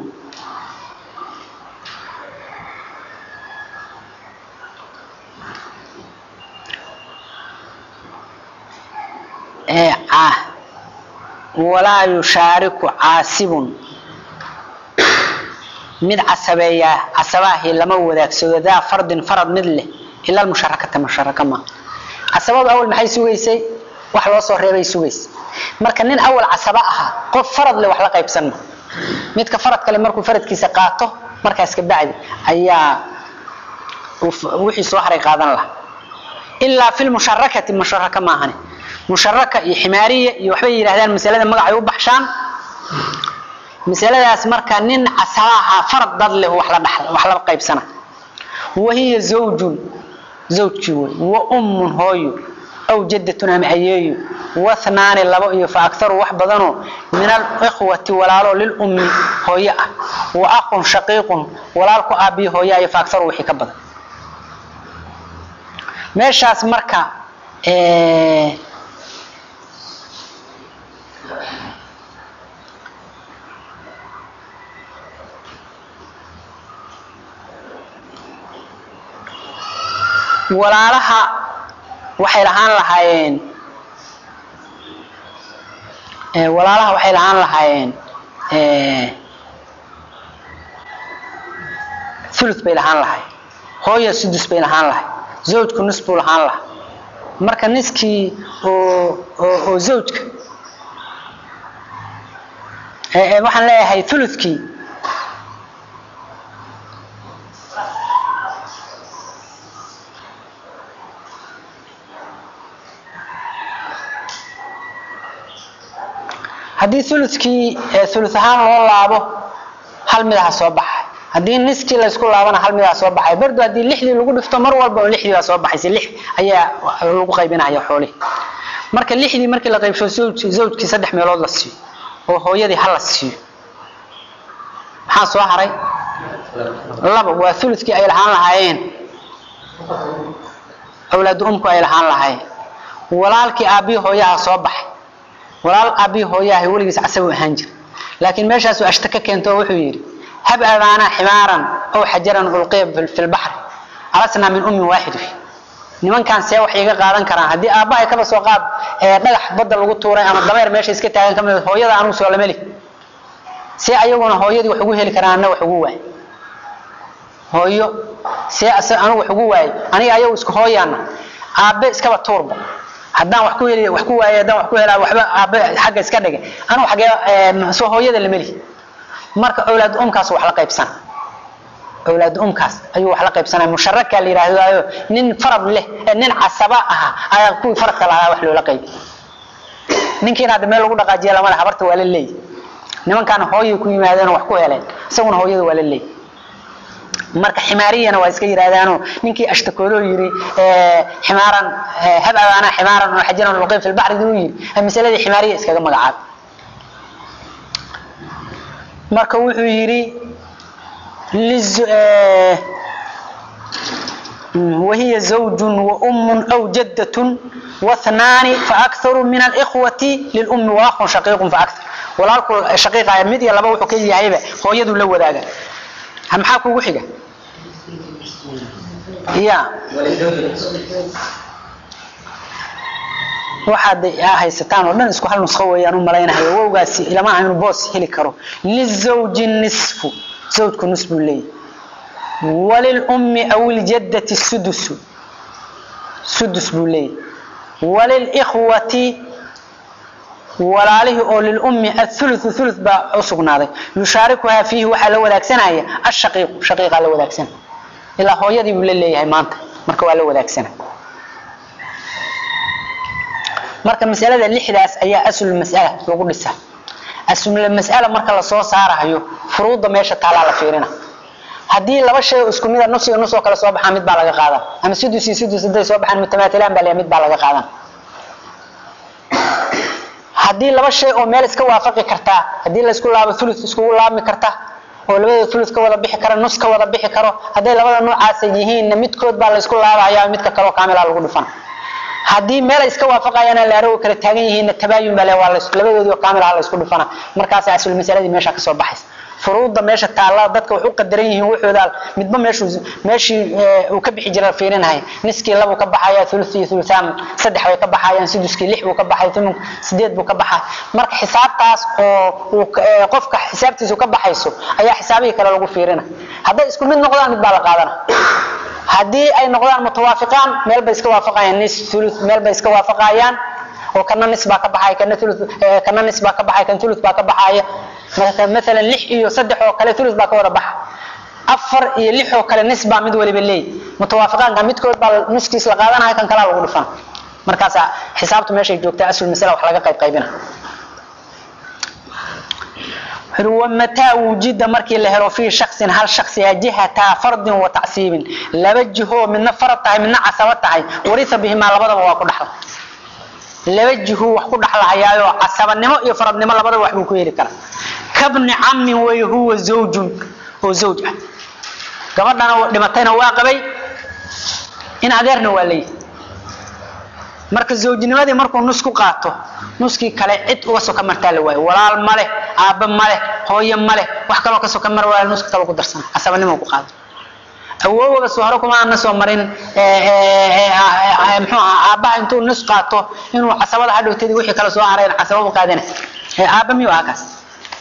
[SPEAKER 1] walaa yushaariku caasibun mid casabeeyaa casabahii lama wadaagsado daa fardin farad mid leh ila musharakata musharaka ma casabadu awal maxay sugaysay wax loo soo reebay sugaysay marka nin awal casaba ahaa qof farad leh wax la qaybsan ma midka farad kale markuu faradkiisa qaato markaas ka bacdi ayaa wixii soo haray qaadan lahaa ilaa fi lmusharakati musharaka maahane musharaka iyo ximaariya iyo waxbay yidhahdaan masalada magacay u baxshaan masaladaas marka nin casabaaha farad dad leh wax la dhaxla wax la qaybsana wahiya zawjun zawjkii wey wa ummun hooyo aw jaddatun ama ayeeyo wathnaani labo iyo fa aktaru wax badanoo min alikhwati walaalo lilummi hooyo ah wa aqun shaqiiqun walaal ku aabiyo hooyo iyo fa aktaru wixii ka badan meeshaas marka walaalaha waxay lahaan lahaayeen walaalaha waxay lahaan lahaayeen thuluth bay lahaan lahay hooya sudus bay lahaan lahay zawjku nus buu lahaan lahaa marka niskii oo oo zawjka waxaan leeyahay thuluthkii haddii ulukii ulu ahaan loo laabo hal midaha soo baxay haddii niskii laysku laabana hal midaha soo baxay bardu haddii lixdii lagu dhifto mar walba lixdii baa soo baxaysa lix ayaa lagu qaybinaya xoolihi marka lixdii markii la qaybsho zawjkii saddex meelood la siiyo oo hooyadii hal la siiyo maxaa soo haray laba waa ulukii ay lahaan lahaayeen awlaadu umku ay lahaan lahaayeen walaalkii aabbihi hooyaha soo baxay walaal aabbihi hooyaha weligiis casabu ahaan jira laakiin meeshaasuu ashta ka keento oo wuxuu yidhi hab abaanaa ximaaran ow xajaran ulqiya fi lbaxri alasnaa min ummin waaxid nimankaan see wax iga qaadan karaan haddii aabbahay kaba soo qaad dhagax badda lagu tuuray ama dameer meesha iska taagan kamid hooyada anugu soo lameli see ayaguna hooyadii wax ugu heli karaan anna wax ugu waay hooyo see anugu wax ugu waayo aniga ayagu isku hooyaana aabbe iskaba tuurba haddaan wax ku heli wax ku waayo haddaan wax ku helaa waxba aabe xagga iska dhigay anu xagee soo hooyada la meli marka awlaad umkaas wax la qaybsana awlaad umkaas ayuu wax la qaybsanaya musharaka la yidhaahdayo nin farad leh nin casaba aha ayaa kuwii faradka lahaa wax loola qaybi ninkiina hadda meel lagu dhaqaajiya lama le habarta waa la leeyi nimankaana hooyay ku yimaadeen wax ku heleen isaguna hooyada waa la leeyi marka ximaariyana waa iska yidhaahdaano ninkii ashtakoodoo yiri ximaaran hab abaanaa ximaaran oo xajaran luqay fi lbaxri inuu yiri masaladii ximaariya iskaga magacaab marka wuxuu yidhi wahiya zawjun waummun aw jaddatun واثنان فأكثر من الإخوة للأم وأخ شقيق فأكثر walaalku shaqiiqaya mid iyo laba wuxuu ka yahayba hooyadu la wadaaga maxaa kugu xiga ya waxaad haysataan oo dhan isku hal nusqo weeyaan u malaynahayo wowgaasi ilama aha inuu boos heli karo lizawji nisfu zawjku nus buu leeyahy walilummi aw iljaddati sudusu sudus buu leeyahy walilikhwati walaalihii oo lilummi athuluthu thuluth baa u sugnaaday yushaarikuhaa fiihi waxaa la wadaagsanaya ashaqiiqu shaqiiqaa la wadaagsana ilaa hooyadii buu la leeyahay maanta marka waa la wadaagsana marka masalada lixdaas ayaa aslul mas'ala lagu dhisa aslul mas'ala marka la soo saarayo furuuda meesha taalaa la fiirina haddii laba shay oo isku mid a nus iyo nus oo kale soo baxaa mid baa laga qaadan ama sudus iyo sudus hadday soo baxaan mutamaatilaan baa leeyahay mid baa laga qaadan haddii laba shay oo meel iska waafaqi kartaa haddii laysku laabo ulu iskugu laabmi karta oo labada ulu ka wada bixi kara nus ka wada bixi karo hadday labada noocaasa yihiinna midkood baa laysku laabaya midka kaleo kaamila lagu dhifan haddii meel ay iska waafaqayaan laaro kala taagan yihiinna tabaayun baa le waa labadoodii oo kaamilaha laysku dhifana markaasa asul masaladii meesha kasoo baxaysa furuudda meesha taalla dadka wax u qadaran yihiin wuxooda midba meeshuu meeshii uu ka bixi jiray fiirinahay niskii labuu ka baxaya thuluth iyo thuluthaan saddex bay ka baxayaan suduskii lix buu ka baxay thumun sideed buu ka baxay marka xisaabtaas oo uu qofka xisaabtiisu ka baxayso ayaa xisaabihii kale lagu fiirina hadday isku mid noqdaan mid baa la qaadana haddii ay noqdaan mutawaafiqaan meel bay iska waafaqayaan nis thuluth meel bay iska waafaqayaan oo kana nis baa ka baxay kana thuluth kana nis baa ka baxay kan thuluth baa ka baxaya مثلا لح iyo saddex oo kale thuluth baa ka wada baxa afar iyo lix oo kale nis baa mid waliba leey mutawaafiqaanka midkood baa niskiis la qaadanaya kan kala lagu dhufan markaas xisaabtu meeshay joogtaa asul masala wax laga qayb qaybina ومتى وجد markii la helo في شخص هل شخص جهة فرد وتعصيب laba jiho midna farad tahay midna casaba tahay warisa bihima labadaba waa ku dhaxla laba jiho wax ku dhaxlayaayo casabanimo iyo faradnimo labadaba wax buu ku heli karaa kabni cammin way huwa zawjun oo zawj ah gabadhana dhimatayna waa qabay in adeerna waa leeyahay marka zawjnimadii markuu nus ku qaato nuskii kale cid uga soka martaa la waayo walaal male aabbe male hooye male wax kaloo ka soka mar waayo nuska kale ku darsana casabanimo ku qaado awoowaga soo hore kuma aana soo marin muxuu ahaa aabbaha intuu nus qaato inuu casabada hadhowtadii wixii kale soo hareen casababa qaadana aabba miyuu ahaa kaas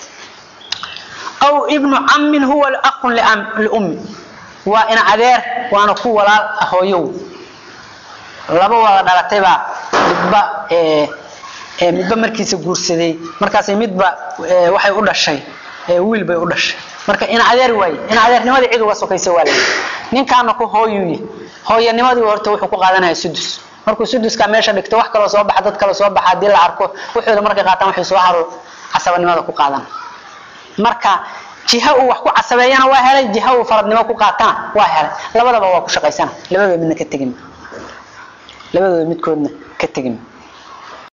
[SPEAKER 1] aw ibnu cammin huwa aqun liummi waa ina adeer waana ku walaal hooyow laba wada dhalatay baa midba midba markiisa guursaday markaas midba waxay u dhashay wiil bay u dhashay marka ina adeer waaye ina adeernimadii cid uga sokaysa waa leeyahay ninkaana ku hooyuye hooyanimadii horta wuxuu ku qaadanaya sudus markuu suduska meesha dhigto wax kaloo soo baxa dad kale soo baxa haddii la arko wuxuuda markay qaataan waxay soo haro casabanimada ku qaadan marka jiha uu wax ku casabeeyana waa helay jiha uu faradnimo ku qaatana waa helay labadaba waa ku shaqaysana labadooda midna ka tegin labadooda midkoodna ka tegin